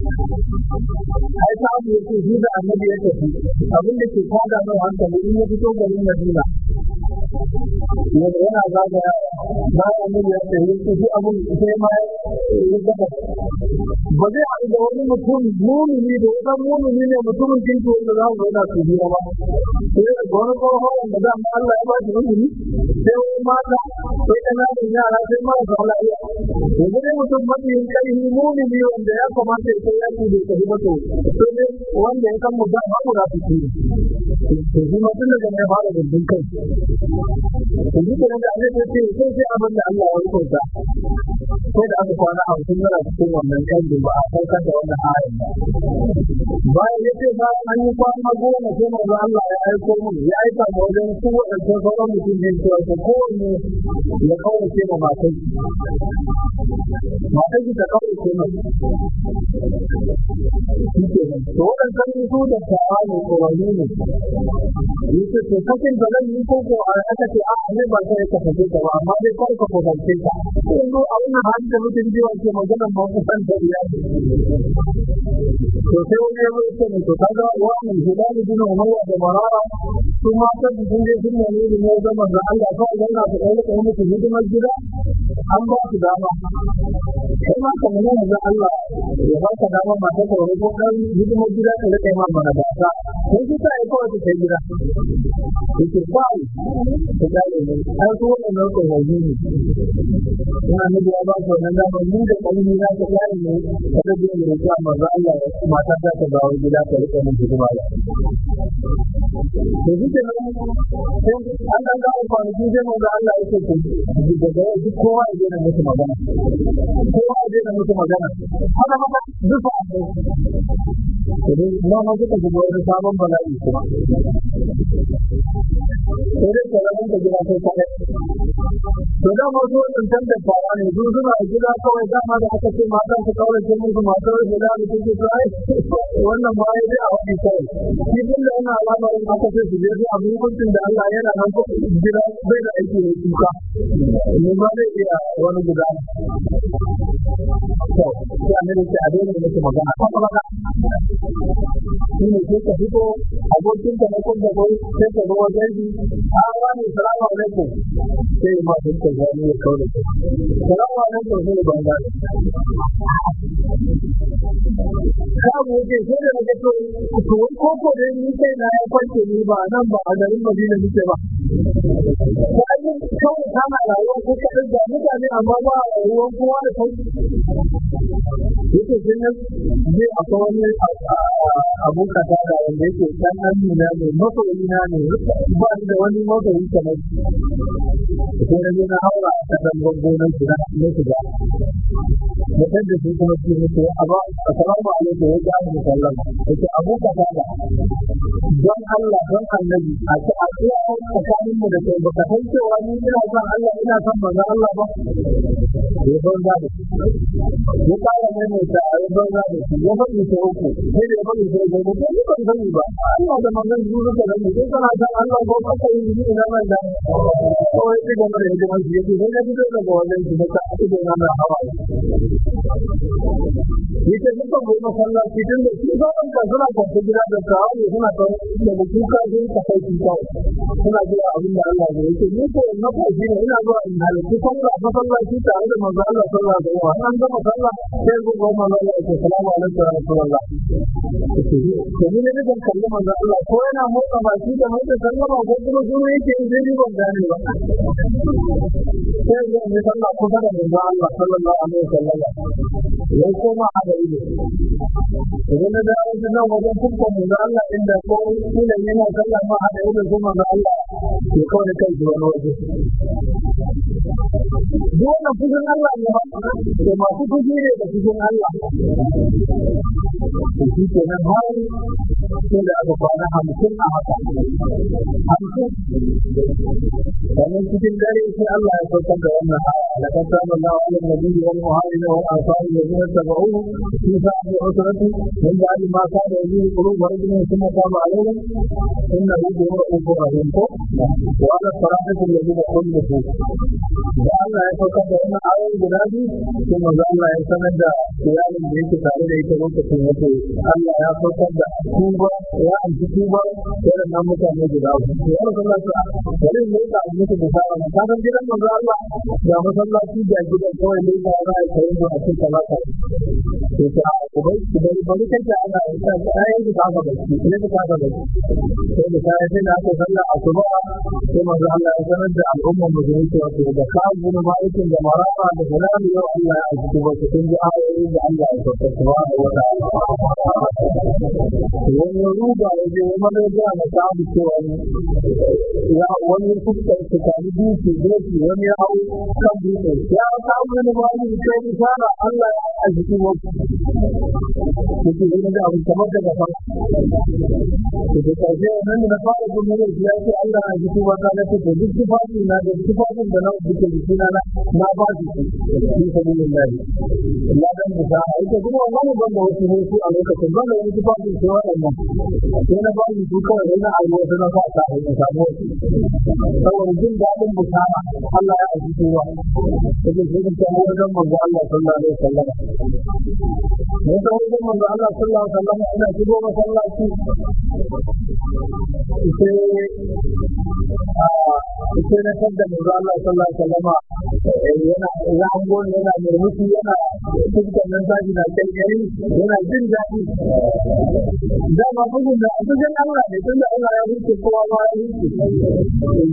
ai ta abu yake shi da annabi ya tafi abin da ke kwada mai hankali in ya fito garin Madina yanzu yana zagaya na annabi ya tafi shi abin sai ma ya gaba ba zai haɗu da wani mutum mumini da wani mumini ne mutumin kinki wanda za mu zauna su biya ba sai da wani tsohon wanda za mu Allah ya ba shi mumini sai wani mata sai ƙananan yara sai marasa lafiya yanzu dai mutum mafiyin ƙarfi mumini wanda ya kamata ya kai yaki da tafi ba to sai dai wanda ya san mutum ba mu da su ci to shi ma tun daga mai fara gindin kai to shi kenan da Allah ya ce sai sai abin da Allah ya rubuta sai da aka kwana a mutum yana cikin wannan kanjin ba a saukar da wannan ayin ba bayan ya ce ba an yi kwana goma sai manzo Allah ya aiko mu ya aika mu wajen su wadannan sauran mutum ne cewa ko kowanne ya kaurace ma matan matan ta kaurace ma shi ke nan to wadannan su da tawa ne tsoronni ne yace to sakin da zan yi ko ko a aka ce a ne ba sai ka sake ta ba amma dai kar ka kusance ta yanzu a wannan halin da mutum ji wace magana ba ku san da iya to sai wani ya zo ce ne to kaga wannan hilal bin umayya da marara su ma ta sun je sun nemi da ne zaman da Allah kawai dan na kai da musu hidimar gida an ba su dama kai ma ka nuna da Allah ya ba ka dama mata ka wani ko kan hidimar gida ka rika ma mana da ta sai ki sai kawai ta kai gida ki ba ki da ne ai ko wannan ko wani ne ina ne da ba ko nan da mun da kalmi na ta yare ne kada da ne da manzo Allah mata ta ta dawo gida ta rika mun hidima da to duk da sai an dan ga kwanaki sai manzo Allah ya ce to daga yau duk kowa ya daina musu magana kowa ya daina musu magana haka maka duk a dai na ma kuka ji wani sabon bala'i kuma sai dai kalamin da gida sai kare to da ma so in san da fara ne su suna gida kawai dama da aka ce matan su kawai ce musu matar da da su ce to ai wannan ba ya a wani kawai shi din da yana alama in aka ce su je su abu hukuncin da Allah yana nan ko gida bai da aiki ne kuka ne ma zai iya wani guda to sai ne ce a daina musu magana ko kuma shi ne sai ka fito abokin ka na kun da kai sai ka zo wajen shi a wani salamu alaikum sai ma duk da zani ya kawo da salamu alaikum sai ban da kawo ke sai da nake to to ko ko da ni kai na ya kwance ni ba nan ba a garin Madina nake ba ko ai kawai kana rayuwa ko ka da mutane amma ba ruwan kowa da kai yake jinnan zai akwai wani abun kasa da wanda yake dan amina ne masoyi na ne ba da wani masoyi kamar ko na je na haura a kan gonan su na ne su ga mutum da su kuma su ne ko aba assalamu alaikum ya ga mu sallama yake abu kasa da don Allah don annabi a ci a iya tsakanin mu da kai baka san cewa ni ina son Allah ina son manzon Allah ba ya ban da ya kara mai mai ta ya ban da ya faɗi ta uku sai da ya faɗi ta uku ko ni ban sani ba Allah da manzon su suka sani sai kana san Allah ko kaka yi ni ina mai da kawai sai ga mai da mai yake sai na fito daga wannan shi da ta ake da na hawa yake duka mai masallaci tun da su sauran kan suna kwanta gida da kawo ne suna kan da da kuka sun ka kai su kawo suna jira abin da Allah ya yake ni ko na ko shi ne ina zuwa in halarci sallah masallaci tare da manzo Allah sallallahu alaihi wa sallam an gama sallah sai go go manzo Allah ya ce salamu alaikum wa rahmatullah to ni ne da kalli manzo Allah ko yana motsa baki da mai sallama ko kuma su yake in dai ban gane ba sai ga ne sallah kusa da manzo Allah sallallahu alaihi wa sallam ya koma a gari ne idan na da wani nan wajen kuma manzo Allah inda ko kila yana sallah ma a da ido kuma manzo Allah ke kawai kai shi wani waje duk wannan fushin Allah ne ba da masu fushi ne da fushin Allah shi ke nan har sai da aka kwana hamsin a haka hamsin sannan cikin dare sai Allah ya saukar da wannan aya laqad taba Allahu 'ala an-nabiyyi wal muhajirin wal ansari alladhina tabauhu fi sa'ati usrati min ba'di ma kana yuzilu qulub rajulin thumma taba 'alayhim innahu bihim ra'ufur rahim ko wa 'ala as-salati alladhina khulifu da Allah ya saukar da wannan ayoyi guda biyu sai manzo Allah ya sanar da iyalin da yake tare da ita lokacin wato Allah ya saukar da tuba ya amfi tuba waɗannan mutane guda uku ya Rasulullah bari mu yi da muke da fara ka san gidan manzo Allah ga masallaci da gidan kawai ne da za a kai mu a cikin talaka to ta ku bai ku bai bari kanta ana ta ayi da ka ga baki ne da ka ga baki sai da sai sai da aka sallah asuba sai manzo Allah ya sanar da al'umma musulmi cewa to da ka gina ma'aikin da maraba da salami yau Allah ya aiki ba su kun ji ayoyin da Allah ya sauka subhanahu wa ta'ala wani ruba ya je wani da na samu cewa ya wani fuskar su kami dutse doki wani ya hau kan dutse ya samu wani mali kai isara Allah ya aiki ba yake yi da abu kamar daga fa da kaje nan da fara gudu ne ya ce Allah ya aiki ba ta da ce duk tufafi na da tufafin da na duke jikina na na ba shi shi sabilillah Allah dan da ita kuma wannan ban da wasu hoto a lokacin ban da wani tufafin sai waɗannan sai na ba shi kawai na ayi wasu na sa ta in samu saboda jin daɗin bukara Allah ya aiki kowa yake sai ta wajen manzo Allah sallallahu alaihi wasallam ne ta wajen manzo Allah sallallahu alaihi wasallam ina shigo masallaci sai sai na tabda manzo Allah sallallahu alaihi wasallam yana zango yana murmushi yana cikin nan zaki na kai yana jin daɗi dama bugun da bugun Allah ne tunda Allah ya huce kowa ma ya huce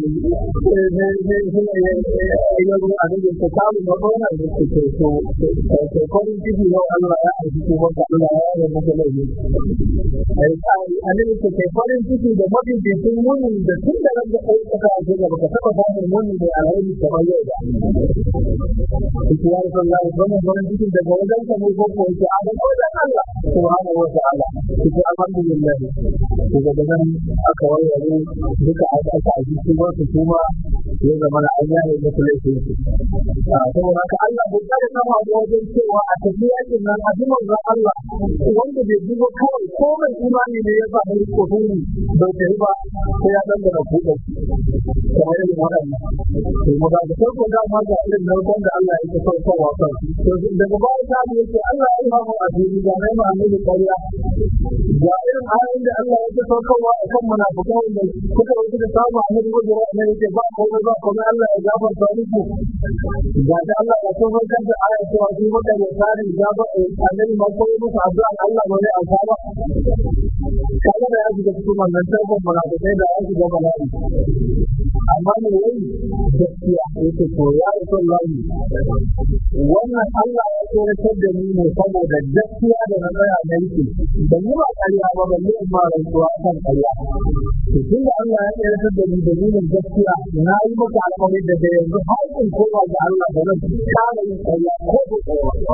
ya zo a cikin ta samu magana da ke ce to to kwarin ciki yau Allah ya aiki ko maka Allah ya yi maka laifi ai sai annabi ce kai farin ciki da mafi bisin muni da tun da ran da kai ka ce da baka taba samun muni da alheri kamar yau ba Iki ya rasu Allah ya zama farin ciki daga wajen ka ne ko ko yake a da wajen Allah subhanahu wa ta'ala Iki alhamdulillah daga nan aka warware duka aka aka aji su ba su kuma ya zama na an yaye musu laifin su saboda haka Allah bai kare kama da wajen cewa a tafi yakin nan a jiman ga Allah wanda bai duba kawai ko mai imani ne ya sa mai kofin bai tafi ba sai ya dan da kuɗa kamar irin waɗannan to mu ga farko da ma ga irin naukan da Allah yake saukowa kan to daga baya ta yake Allah ya yi mu a duniya ga mai ma ne ƙarya ga irin ayoyin da Allah yake saukowa a kan munafikai da suka wuce da samu a nan gudu ne yake ba ko ba ko Allah ya gafarta muku ga da Allah ya sauko kan da aya cewa shi maka ya tsari ya ba annabi ma ko musu addu'a Allah ba ne alfama kaga da ya shiga cikin wannan tarkon munafikai da ya shiga bala'i amma ne yayi gaskiya yake to ya yi son layi wannan Allah ya tsoratar da ni ne saboda gaskiya da na tsaya na yake ban yi ba ƙarya ba ban yi ma rantsuwa kan ƙarya to tun da Allah ya tsoratar da ni dalilin gaskiya na yi maka alƙawari da da yanzu har in koma ga Allah da zan kare yin ƙarya ko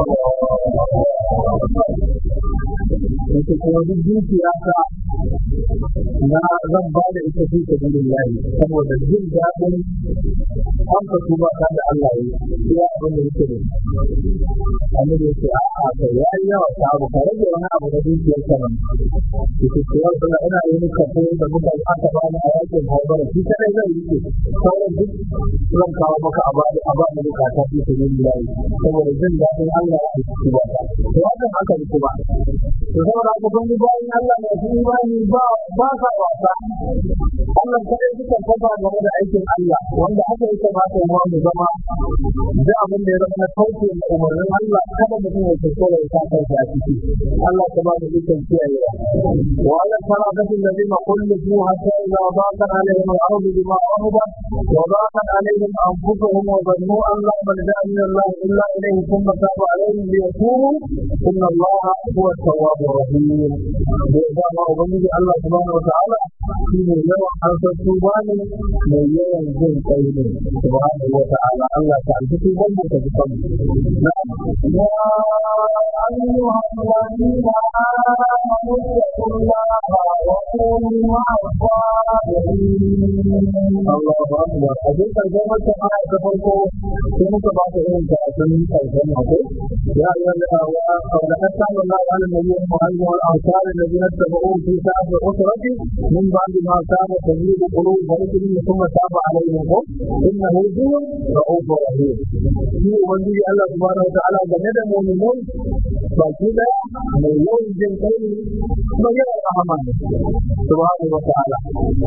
yake kuma duk dukiya ta na zan ba da ita fi sabilillahi saboda jin daɗin an ka tuba ta da Allah yi ya abin da yake da annabi yake a a kai ya yi yawa ta abu ka rage wani abu da dukiyar ka nan yake cewa suna ina yi ni kafo da muka yi aka ba ni a yakin haubar shi kadai zai yi ke sauran duk zan kawo maka a bani a bani bukata fi sabilillahi saboda jin daɗin Allah ya tuba ta to hakan haka ne kuma to saboda haka kun ji bayan Allah ne su imani ba ba sa wasa Allah kadai suka kafa game da aikin Allah wanda haka yake ma ta mu mu zama da abin da ya zama na kauce da umarnin Allah kada mutum ya tsoro ya sa kansa a ciki Allah ta ba da dukkan kiyayewa wa ala faraqatin ladina kullu hatta idza daqat alaihim al-ardu bima rahabat wa daqat alaihim anfusuhum wa dhannu an la malja min Allah illa ilayhi thumma taba alaihim liyatubu inna Allah huwa at-tawwabur rahim da ya zama ubangiji Allah subhanahu wa ta'ala shi ne yawan harsar tuba ne mai yawan jin kai ne subhanahu wa ta'ala Allah ta alfi tuban mu ta zuban يا أيها الذين آمنوا اتقوا الله وكونوا مع الصادقين Allah ba mu ba a duk karshen wata aya ta farko sai muka ba ta irin ta sun karshen mako ya yi wani awa da ta samu na wani mai yin muhalli wani ansari da zina ta ba'u fi sa'ad da usrati min ba da ma saba ta yi da kulu da rikin da kuma saba a rai ko inna hu zuwa ra'ufu rahim shi ubangiji Allah subhanahu wa ta'ala game da mu'minai baki daya mai yawan jin kai ne kuma yawan rahama ne subhanahu wa ta'ala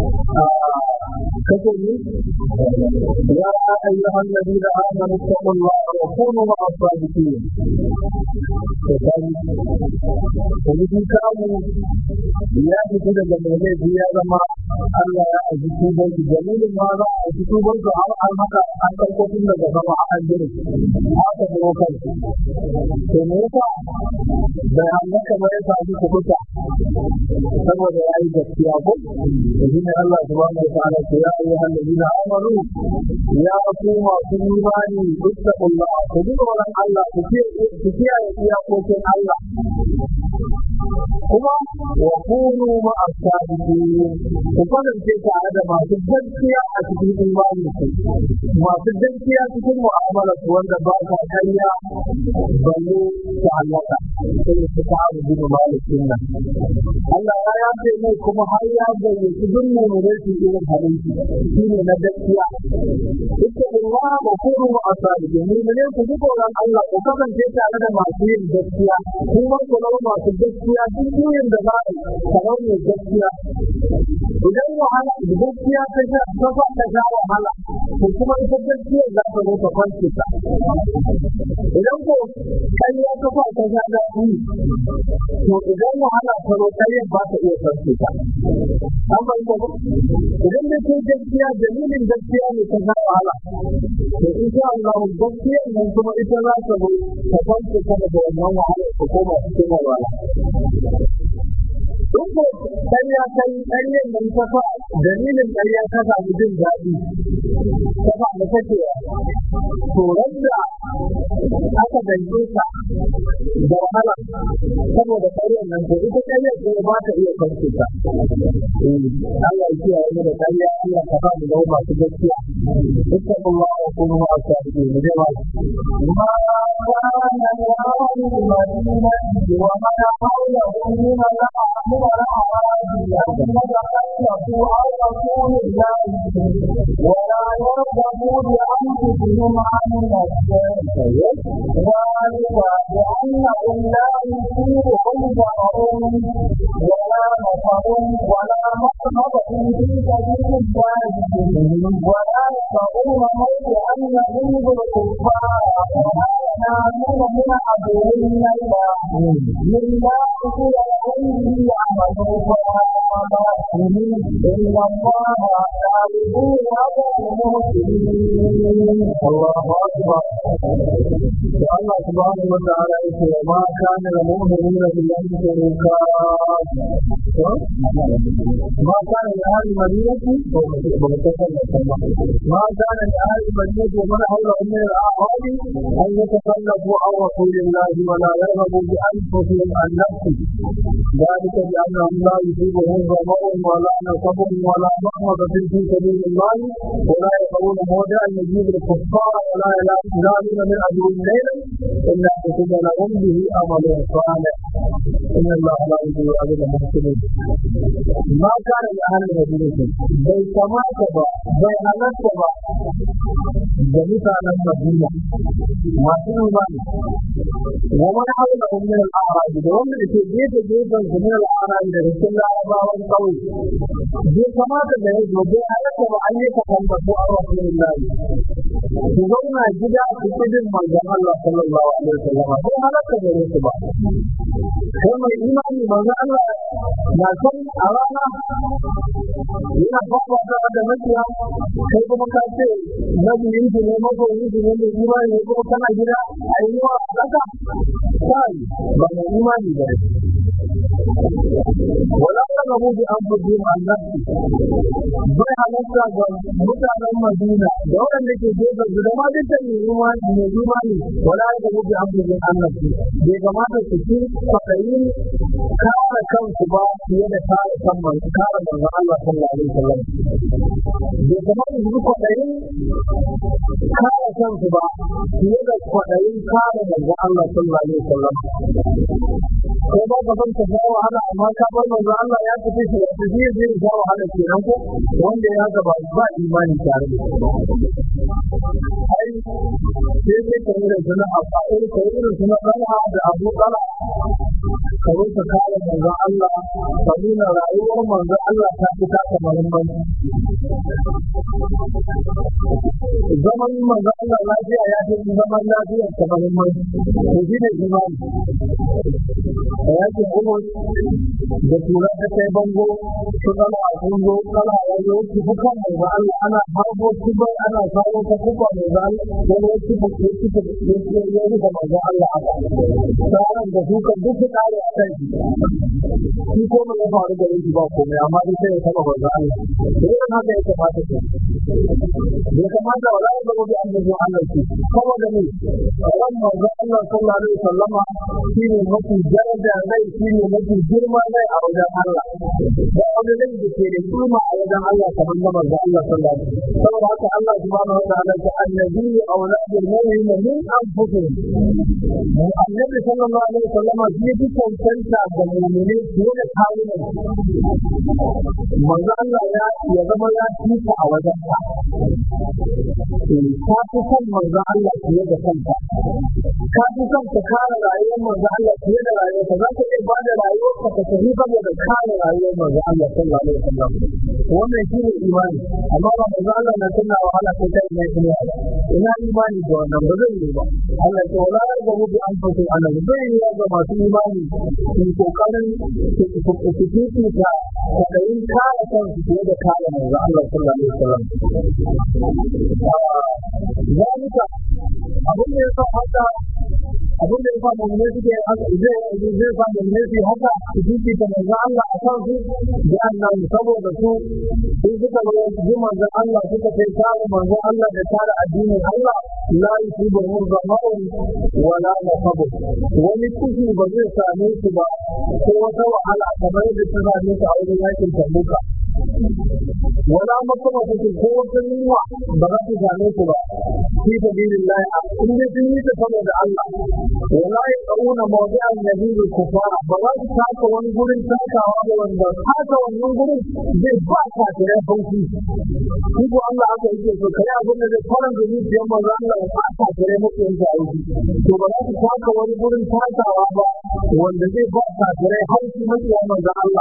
كتبوا يا أيها الذين آمنوا اتقوا الله وكونوا مع الصادقين Wani kamu ya fita daga mai ya zama Allah ya aji tuban su dalilin ma za a aji tuban su har an haka an karko tun daga sama an jira haka da kan to me yasa da Allah kamar ya samu kubuta saboda ya yi gaskiya ko shi ne Allah subhanahu wa ta'ala ce ya ayyuhal ladina amanu ya ku masu imani ittaqullah ku ji tsoron Allah ku kiyaye iyakokin Allah kuma wa kunu ma as-sadiqin ku kasance tare da masu gaskiya a cikin imani masu gaskiya cikin mu'amala su wanda ba sa kariya balle ta halaka sai su ta abu bin malikin nan Allah ya yafe mai kuma har ya gayyaci duk mu'minai su irin halin shi ne na gaskiya ita Allah wa kunu ma as-sadiqin mu'minai ku ji tsoron Allah ku kasance tare da masu yin gaskiya kuma ku zama masu gaskiya duk yin da za a kamar mai gaskiya idan wahala da gaskiya ta sha ta fa ta sha wahala ko kuma ita gaskiya za ta zo ta kwance ta idan ko kariya ta fa ta sha da ku to idan wahala ta zo kariya ba ta iya kwance ta an bai ko idan da ke gaskiya dalilin gaskiya ne ta sha wahala to insha Allah gaskiya nan kuma ita za ta zo ta kwance ta daga wannan wahala ko koma cikin wahala Duk ƙarya kai ƙaryar nan ta fa dalilin ƙarya ta samu jin daɗi ta fa da take to wanda aka dange ka da wahala saboda ƙaryar nan to ita ƙaryar ce ba ta iya kwanci ta. Allah ya kiyaye mu da ƙarya Allah ka fa mu zama masu gaskiya. Dukkan Allah ya kuma ma a shafi mu je ma. ما كان يرى المدينة وما حوله من الأعمال والأعراض الذين تخلفوا عن رسول الله ولا يرغبوا بأنفسهم عن نفسه ذلك بأنهم لا يصيبهم ضرر ولا نفر ولا مقربة في سبيل الله ولا يطعون موضعا يغيظ الكفار ينالون من عدوهم الله مما قتل عليه يعملوا صالحات إن الله لا يضيع أجر المحسنين الله أكبر الله سبحانه وتعالى يقول ما كان المؤمنين بالله ما كان لأهل المدينة ما كان لأهل المدينة ومن حولهم من الأعراب أن يتخلفوا عن رسول الله ولا يرغبوا بأنفسهم عن نفسه ذلك بأنهم لا يصيبهم ظمأ ولا نصب ولا مخمصة في سبيل الله ولا يقرون موضع يجيب الكفار ولا ينالون من أجر ليلا إلا كتب لهم به أمل صالح إن الله لا يضيع أجر المحسنين ما كان لأهل المدينة بل كما كبا بل أنا كبا جميع أهل المدينة ما كانوا ذلك ومن حولهم من الأعراب ومن في جيد جيدا من الأعراب رسول الله والقول bai kamata da ya zo bai halatta ba an yi takambato a Rasulullahi su zauna gida su kudin manzon Allah sallallahu alaihi wasallam bai halatta da su ba kai mai imani manzon Allah na san a rana yana fafata da makiya kai kuma ka ce mabiyin su ne mabiyin su ne mai imani ne kuma kana gida a yi wa kasa kai ba mai imani ba wala taqabu bi anfusihim an nafsi bai halatta ga mutanen Madina da waɗanda ke gefe su da ma dukkan mai imani mai imani wala taqabu bi anfusihim an nafsi bai kamata su ci kwaɗayin kare kansu ba fiye da kare kan manzo kare manzo Allah sallallahu alaihi wasallam bai kamata su ci kwaɗayin kare kansu ba fiye da kwaɗayin kare manzo Allah sallallahu alaihi wasallam ko ba ka san ka ga wahala amma ka bar manzo Allah ya tafi shi ya tafi zai ga wahala kenan ko wanda ya ga ba ba imani tare da shi ai sai sai ka da suna a fa'il ka irin suna dala da Abu Dala ka zo ka kare manzo Allah ka nuna rayuwar manzo Allah ta fi taka muhimmanci zaman manzo Allah lafiya ya fi zaman lafiyar ta muhimmanci to shi ne imani da yake kuma da tura ta kai bango su kala a kungo kala a yanzu wasu kuka mai ba Allah ana harbo su bai ana kawo ta kuka mai ba Allah wani wasu kuka ya kuka ya kuka ya kuka mai ba Allah haka tsarin da kuka duk su kare a kai shi ko mai ya faru da yanki ba komai amma duk sai ya taba ba Allah da yin haka ya kamata ku ya kamata wa ra'ayi zama bi an zuwa Allah ce kawai da ne ran manzo Allah sallallahu alaihi wasallama shine mafi daraja rai shine mafi girma rai a wajen Allah da wani rai da ke da kima a wajen Allah kamar na manzo Allah sallallahu alaihi wasallam saboda haka Allah subhanahu wa ta'ala ya annabi auladul mu'minin min anfusihim annabi sallallahu alaihi wasallama shi ya cancanta ga mu'mini fiye da kawunan manzo Allah ya ya zama ya tuka a wajen ka ka fi son manzo Allah fiye da kanka ka fi son ka kare rayuwar manzo Allah fiye da rayuwarka za ka iya bada rayuwarka ka tafi saboda kare rayuwar manzo Allah sallallahu alaihi wasallam wannan shi ne imani amma ba manzo Allah na tana wahala ko ta ina ina ina imani da wannan ba zai yi ba Allah ya wala ga mu bi anfusu Allah zai yi ga masu imani su kokarin su su su ta da yin kare kansu fiye da kare manzo Allah sallallahu alaihi wasallam zalika abin da ya sa haka abin da ya sa mummune suke haka zai zai sa mummune su haka su jiki ta manzo Allah a kan su da Allah saboda su sun suka zo ji manzo Allah suka kai kare manzo Allah da kare addinin Allah la yusibu murzamun wala nasabu wani kushi ba zai same su ba ko wata wahala kamar yadda ta same su a wajen yakin tabuka wala makama kuke ko wata yunwa ba za su same su ba fi sabilillah in dai sun yi ta saboda Allah wala ya kauna mawdi'an nabiyyi kufara ba za su taka wani gurin takawa ba wanda taka wannan gurin zai ba ka tare hauki shi ko Allah aka yake so kai abin da zai fara da zuciyar manzo Allah ya ba ka tare muku yanzu a yi to ba za su taka wani gurin takawa ba wanda zai ba ka tare hauki muku manzo Allah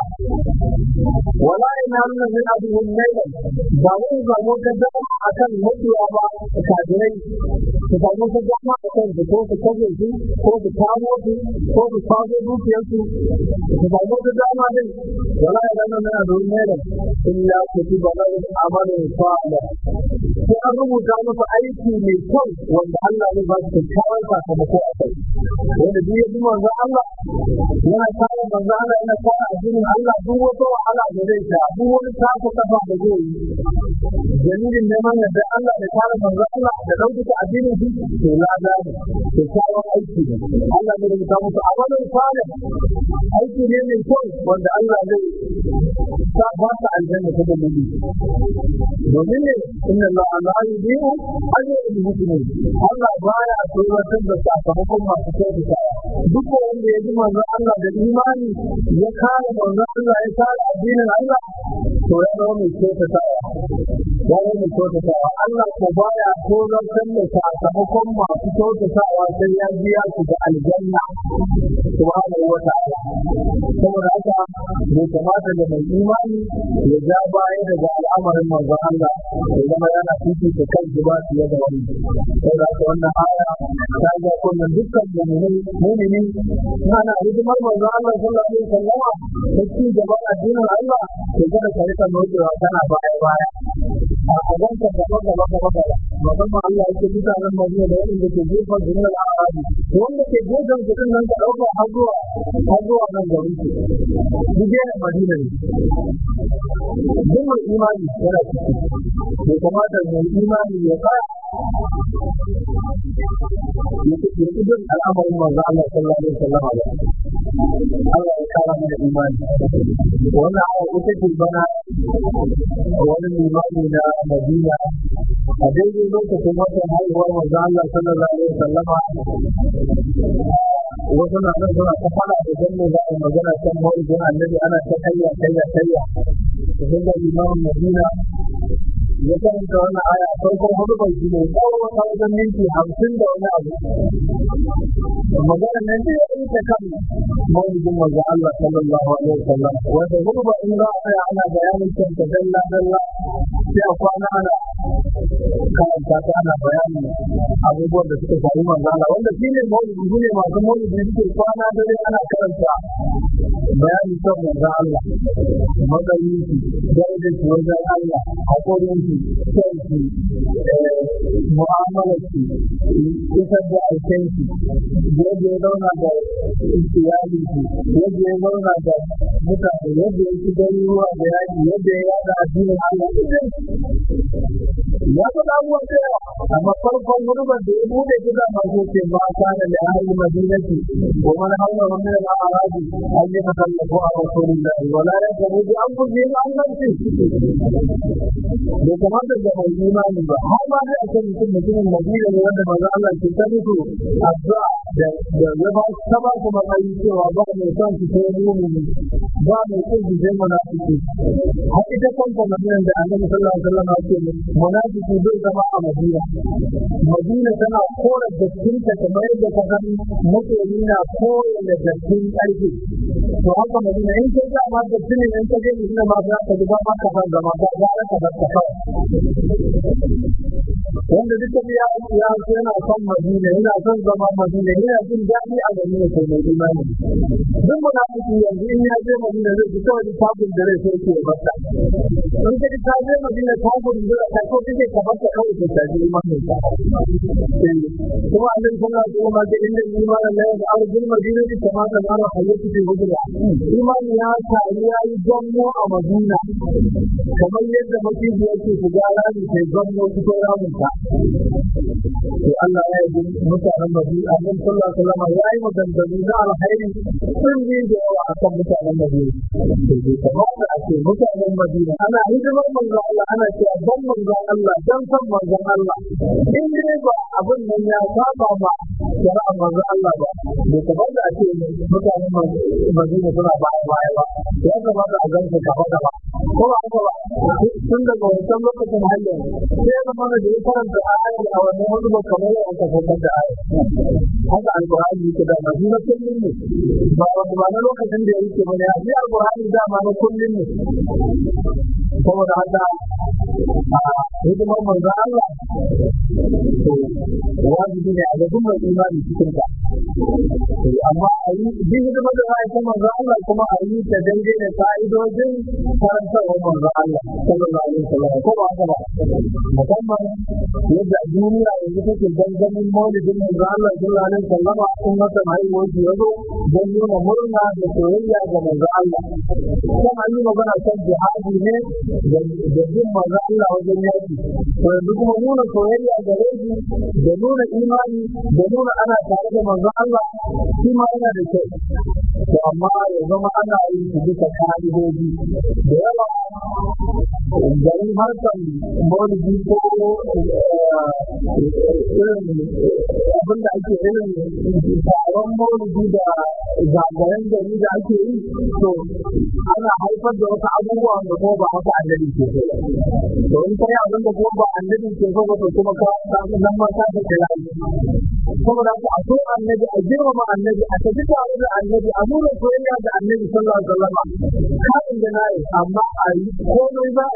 wala ina nan min aduhum laylan ba wai ba mu ka da akan mutuwa ba kafirai su samu su dama a kan su ko su kaje su ko su kamo su ko su kwazo dukiyar su su samu su dama din wala ina nan min aduhum laylan illa kutiba lahum amalun salih sai an rubuta musu aiki mai kyau wanda Allah zai ba su kyakkyawan sakamako a kai wanda duk ya ji manzo Allah yana kare manzo Allah yana kare addinin Allah duk wata wahala da zai sha duk wani tafi kafa da zai yi dalilin neman yadda Allah da kare manzo Allah da ɗaukaka addinin shi to lada ne kyakkyawan aiki ne Allah zai rubuta musu amalin salih aiki ne mai kyau wanda Allah zai sa ba su aljanna ta dalili domin ne inna Allah la yudiu ajrul muslimin Allah baya tsoratar da sakamakon masu kyautata duk wanda ya ji manzo Allah da imani ya kare manzo Allah ya kare addinin Allah to ya zama mai kyautata ya zama mai kyautata Allah ko baya tsoratar da sakamakon masu kyautatawa sai ya biya su da aljanna subhanahu wa ta'ala saboda haka bai kamata da mai imani ya ja baya daga al'amarin manzo Allah ya zama yana fifita kanshi ba fiye da wani saboda haka wannan aya ta ga kullum dukkan mu'mini mu'mini ana hidimar manzo Allah sallallahu alaihi wasallam da ci gaban addinin Allah to kada ka rika nokewa kana baya baya a gaban ka gaba gaba gaba gaba musamman Allah ya ce mutanen Madina da wanda ke gefen su na Arabi wanda ke gefen su din nan ka dauka har zuwa har zuwa nan garin su duk yana Madina ne duk mai imani yana ciki ya kamata mai imani ya tsaya ya ci duk al'amarin manzo Allah sallallahu alaihi wasallam Allah ya kara mana imani wannan aya ita ce bana wani limami na Madina a daidai lokacin watan haihuwar manzo Allah sallallahu alaihi wasallam wasu na nan suna ta fara da danne za a magana kan mawujin annabi ana ta kayya kayya kayya sun ga limamin Madina ya karanta wannan aya farkon hudu bai shi ne tsawon wata wajen minti hamsin da wani abu magana nan da ya yi ta kan mawujin manzo Allah sallallahu alaihi wasallam wanda hudu ba in za a tsaya ana bayanin kanta dalla dalla sai a kwana ana karanta ta ana bayanin abubuwan da suka faru manzo Allah wanda shi ne mawujin su ne masu mawujin suke kwana dare ana karanta bayani kan manzo Allah magayin shi darajar shi wajen Allah haƙorin shi kyanki mu'amalar shi isar da aikin shi yadda ya zauna da iyali shi yadda ya zauna da mutane yadda ya ci gani ruwa da yaki yadda ya yada addinin Allah ya faɗa abubuwan da yawa amma farkon gurbar da ya bude gida masu ce ma kana da ahli madinati wa man hawla min al-a'rab an yatakallafu a rasulillahi wa la yaqulu bi anfusihim an nafsi bai kamata da mai imani ba har ma sai a ce mutum mutumin madina ne wanda manzo Allah ke ta musu addu'a da da ya ba ta ba su matsayi cewa ba mai son su sai mu'mini ba mai son su sai munafiki har ita kanta madinan da annabi sallallahu alaihi wasallam ya ce munafiki zai zama a madina madina tana kora dattinta kamar yadda ka gani masoyi na kore da dattin ƙarfi to haka madina in kai za ma dattin ne in ka je madina ma za ka ji ba ma ka san zama ba za ka bar ka kawai wanda duka ya ya yana son madina yana son zama madina yana jin daɗi a madina sai mai imani duk munafiki yanzu in ya je madina zai ji kawai tabun da rai sai ke bata in ka ji ta je madina tabun da ta ko kike ka bata kawai ta tafi imanin ka kuma annabi sallallahu alaihi wasallam ga inda imanin la ya arjul madina bi kamata ma ra hayyatu fi hujra imani ya ta ya yi gammo a madina kamar yadda mafiya yake shiga rami sai gammo cikin ramin ta sai Allah ya yi mutanen Madina Annabi sallallahu alaihi wasallam ya yi maganganu na alkhairi sun yi da yawa akan mutanen Madina sai kamar da ake mutanen Madina ana hidimar manzon Allah ana cewa dan manzon Allah dan san manzon Allah in dai ba abin nan ya saba ba shari'a manzon Allah ba bai kamar da ake mutanen Madina suna baya baya ba ya kamata a gansu kafa kafa ko ba haka ba tun daga wancan lokacin hanyar sai ya zama da ya karanta ayar a wannan wani ba kamar yadda aka saukar da ayar haka alƙur'ani yake da ma na kullum ne ba wanda ba na lokacin da ya yake ba ne a shi alƙur'ani dama na kullum ne saboda haka a hidimar manzo Allah wajibi ne a ga duk mai imani cikin ta amma a yi duk hidimar da za a yi manzo Allah kuma a yi ta daidai da ka'idojin karantarwar manzo Allah sallallahu alaihi wasallam ko ba haka ba musamman yadda duniya yanzu take gangamin maulidin manzo Allah sallallahu alaihi wasallam kun masa haihuwar shi yazo don nuna murna da soyayya ga manzo Allah kan an yi magana kan jihadi ne da bin manzo Allah wajen yaki to yanzu kuma nuna soyayya da rabi da nuna imani da nuna ana tare da manzo Allah shi ma yana da kyau to amma ya zama ana yin su bisa ka'idoji da yawa garin harkar maulidi ko irin abin da ake irin taron maulidi da zagayen gari da ake yi to ana haifar da wasu abubuwa da kuma ba haka annabi ke so to in kai abin da kuma ba annabi ke so ba to kuma ka nan ma ka da kira saboda haka a so annabi a girmama annabi a tafi tare da annabi a nuna soyayya da annabi sallallahu alaihi wasallam karin da nayi amma a yi komai za a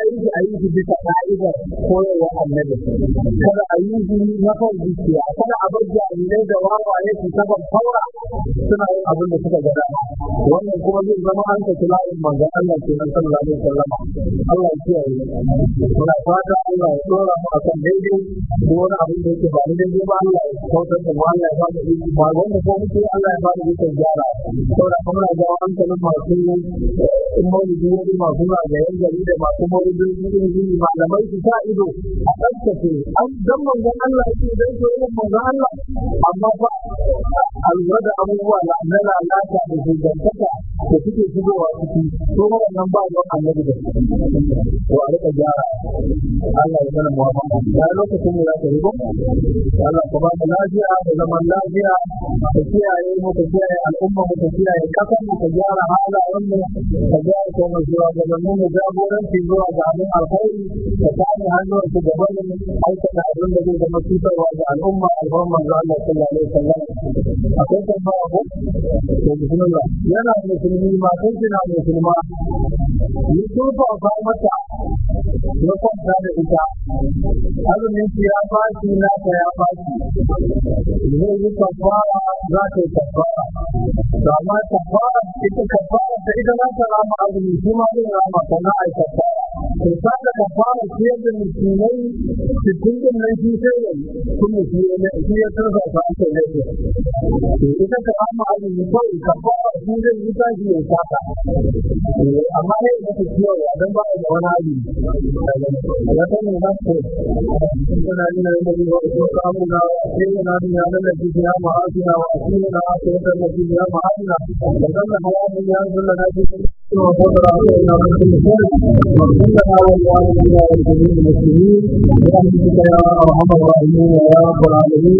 a yi shi a yi shi bisa ka'idar koyarwa annabi kada a yi shi na kan zuciya kada a bar jami'ai da wawaye su saba faura suna yin abin da suka gada wannan kuma zai zama an ka layin manzon Allah ke nan sallallahu alaihi wasallam Allah ya kiyaye muna fata Allah ya dora mu akan daidai ko wani abin da yake ba daidai ba Allah ya kautar da mu Allah ya ba da iko ba wanda ko muke Allah ya ba da iko gyara saboda kuma na ga hankalin masu in maulidi wani masu na ga yan gari da masu maulidi irin malamai su sa ido a tsaftace an dan manzon Allah yake dan so yin manzon Allah amma fa a lura da abubuwa na na lalata da shugantaka da suke shigowa ciki to wannan ba don annabi da to a rika gyara Allah ya sana muhammad da lokacin da za ka ribo Allah ka ba mu lafiya da zaman lafiya ka kiyaye mu ka kiyaye al'umma mu ka kiyaye kasan mu ka gyara halayen mu ka gyara kuma zuwa gabanin mu jagoranci zuwa ga abin alkhairi ka kame hannun su gaban aikata abin da zai zama cutarwa ga al'umma al'umma ga Allah sallallahu alaihi wasallam akwai tambaya ko to bismillah yana musulmi ma kun kina musulma ni turfa fa mata ya kwanta da ita azumin ki ya fashi na ta ya fashi zai yi kafara za ta yi kafara to amma kafara ita kafara da ita za ta rama azumi shi ma zai rama sannan a yi kafara to sa da kafara shi yadda musulmai cikin din nan shi sai ya yi kuma shi ya shi ya turfa fa aka yi to ita ta rama azumi kawai kafara shi zai yi tashi ya saka amma ne da ta ciwo ya dan ba da wani hali ya ta ne na ko kana ni na da ko ko ka mu na sai na ni na da ji ya ma asina wa asina na ko da na ji ya ma asina da dan na hawa ni ya zulla na ji to ko da ra ko na ko ni ko wa kunna na wa ya ni ya ni muslimin ya ni ya arhamar rahimin ya rabbal alamin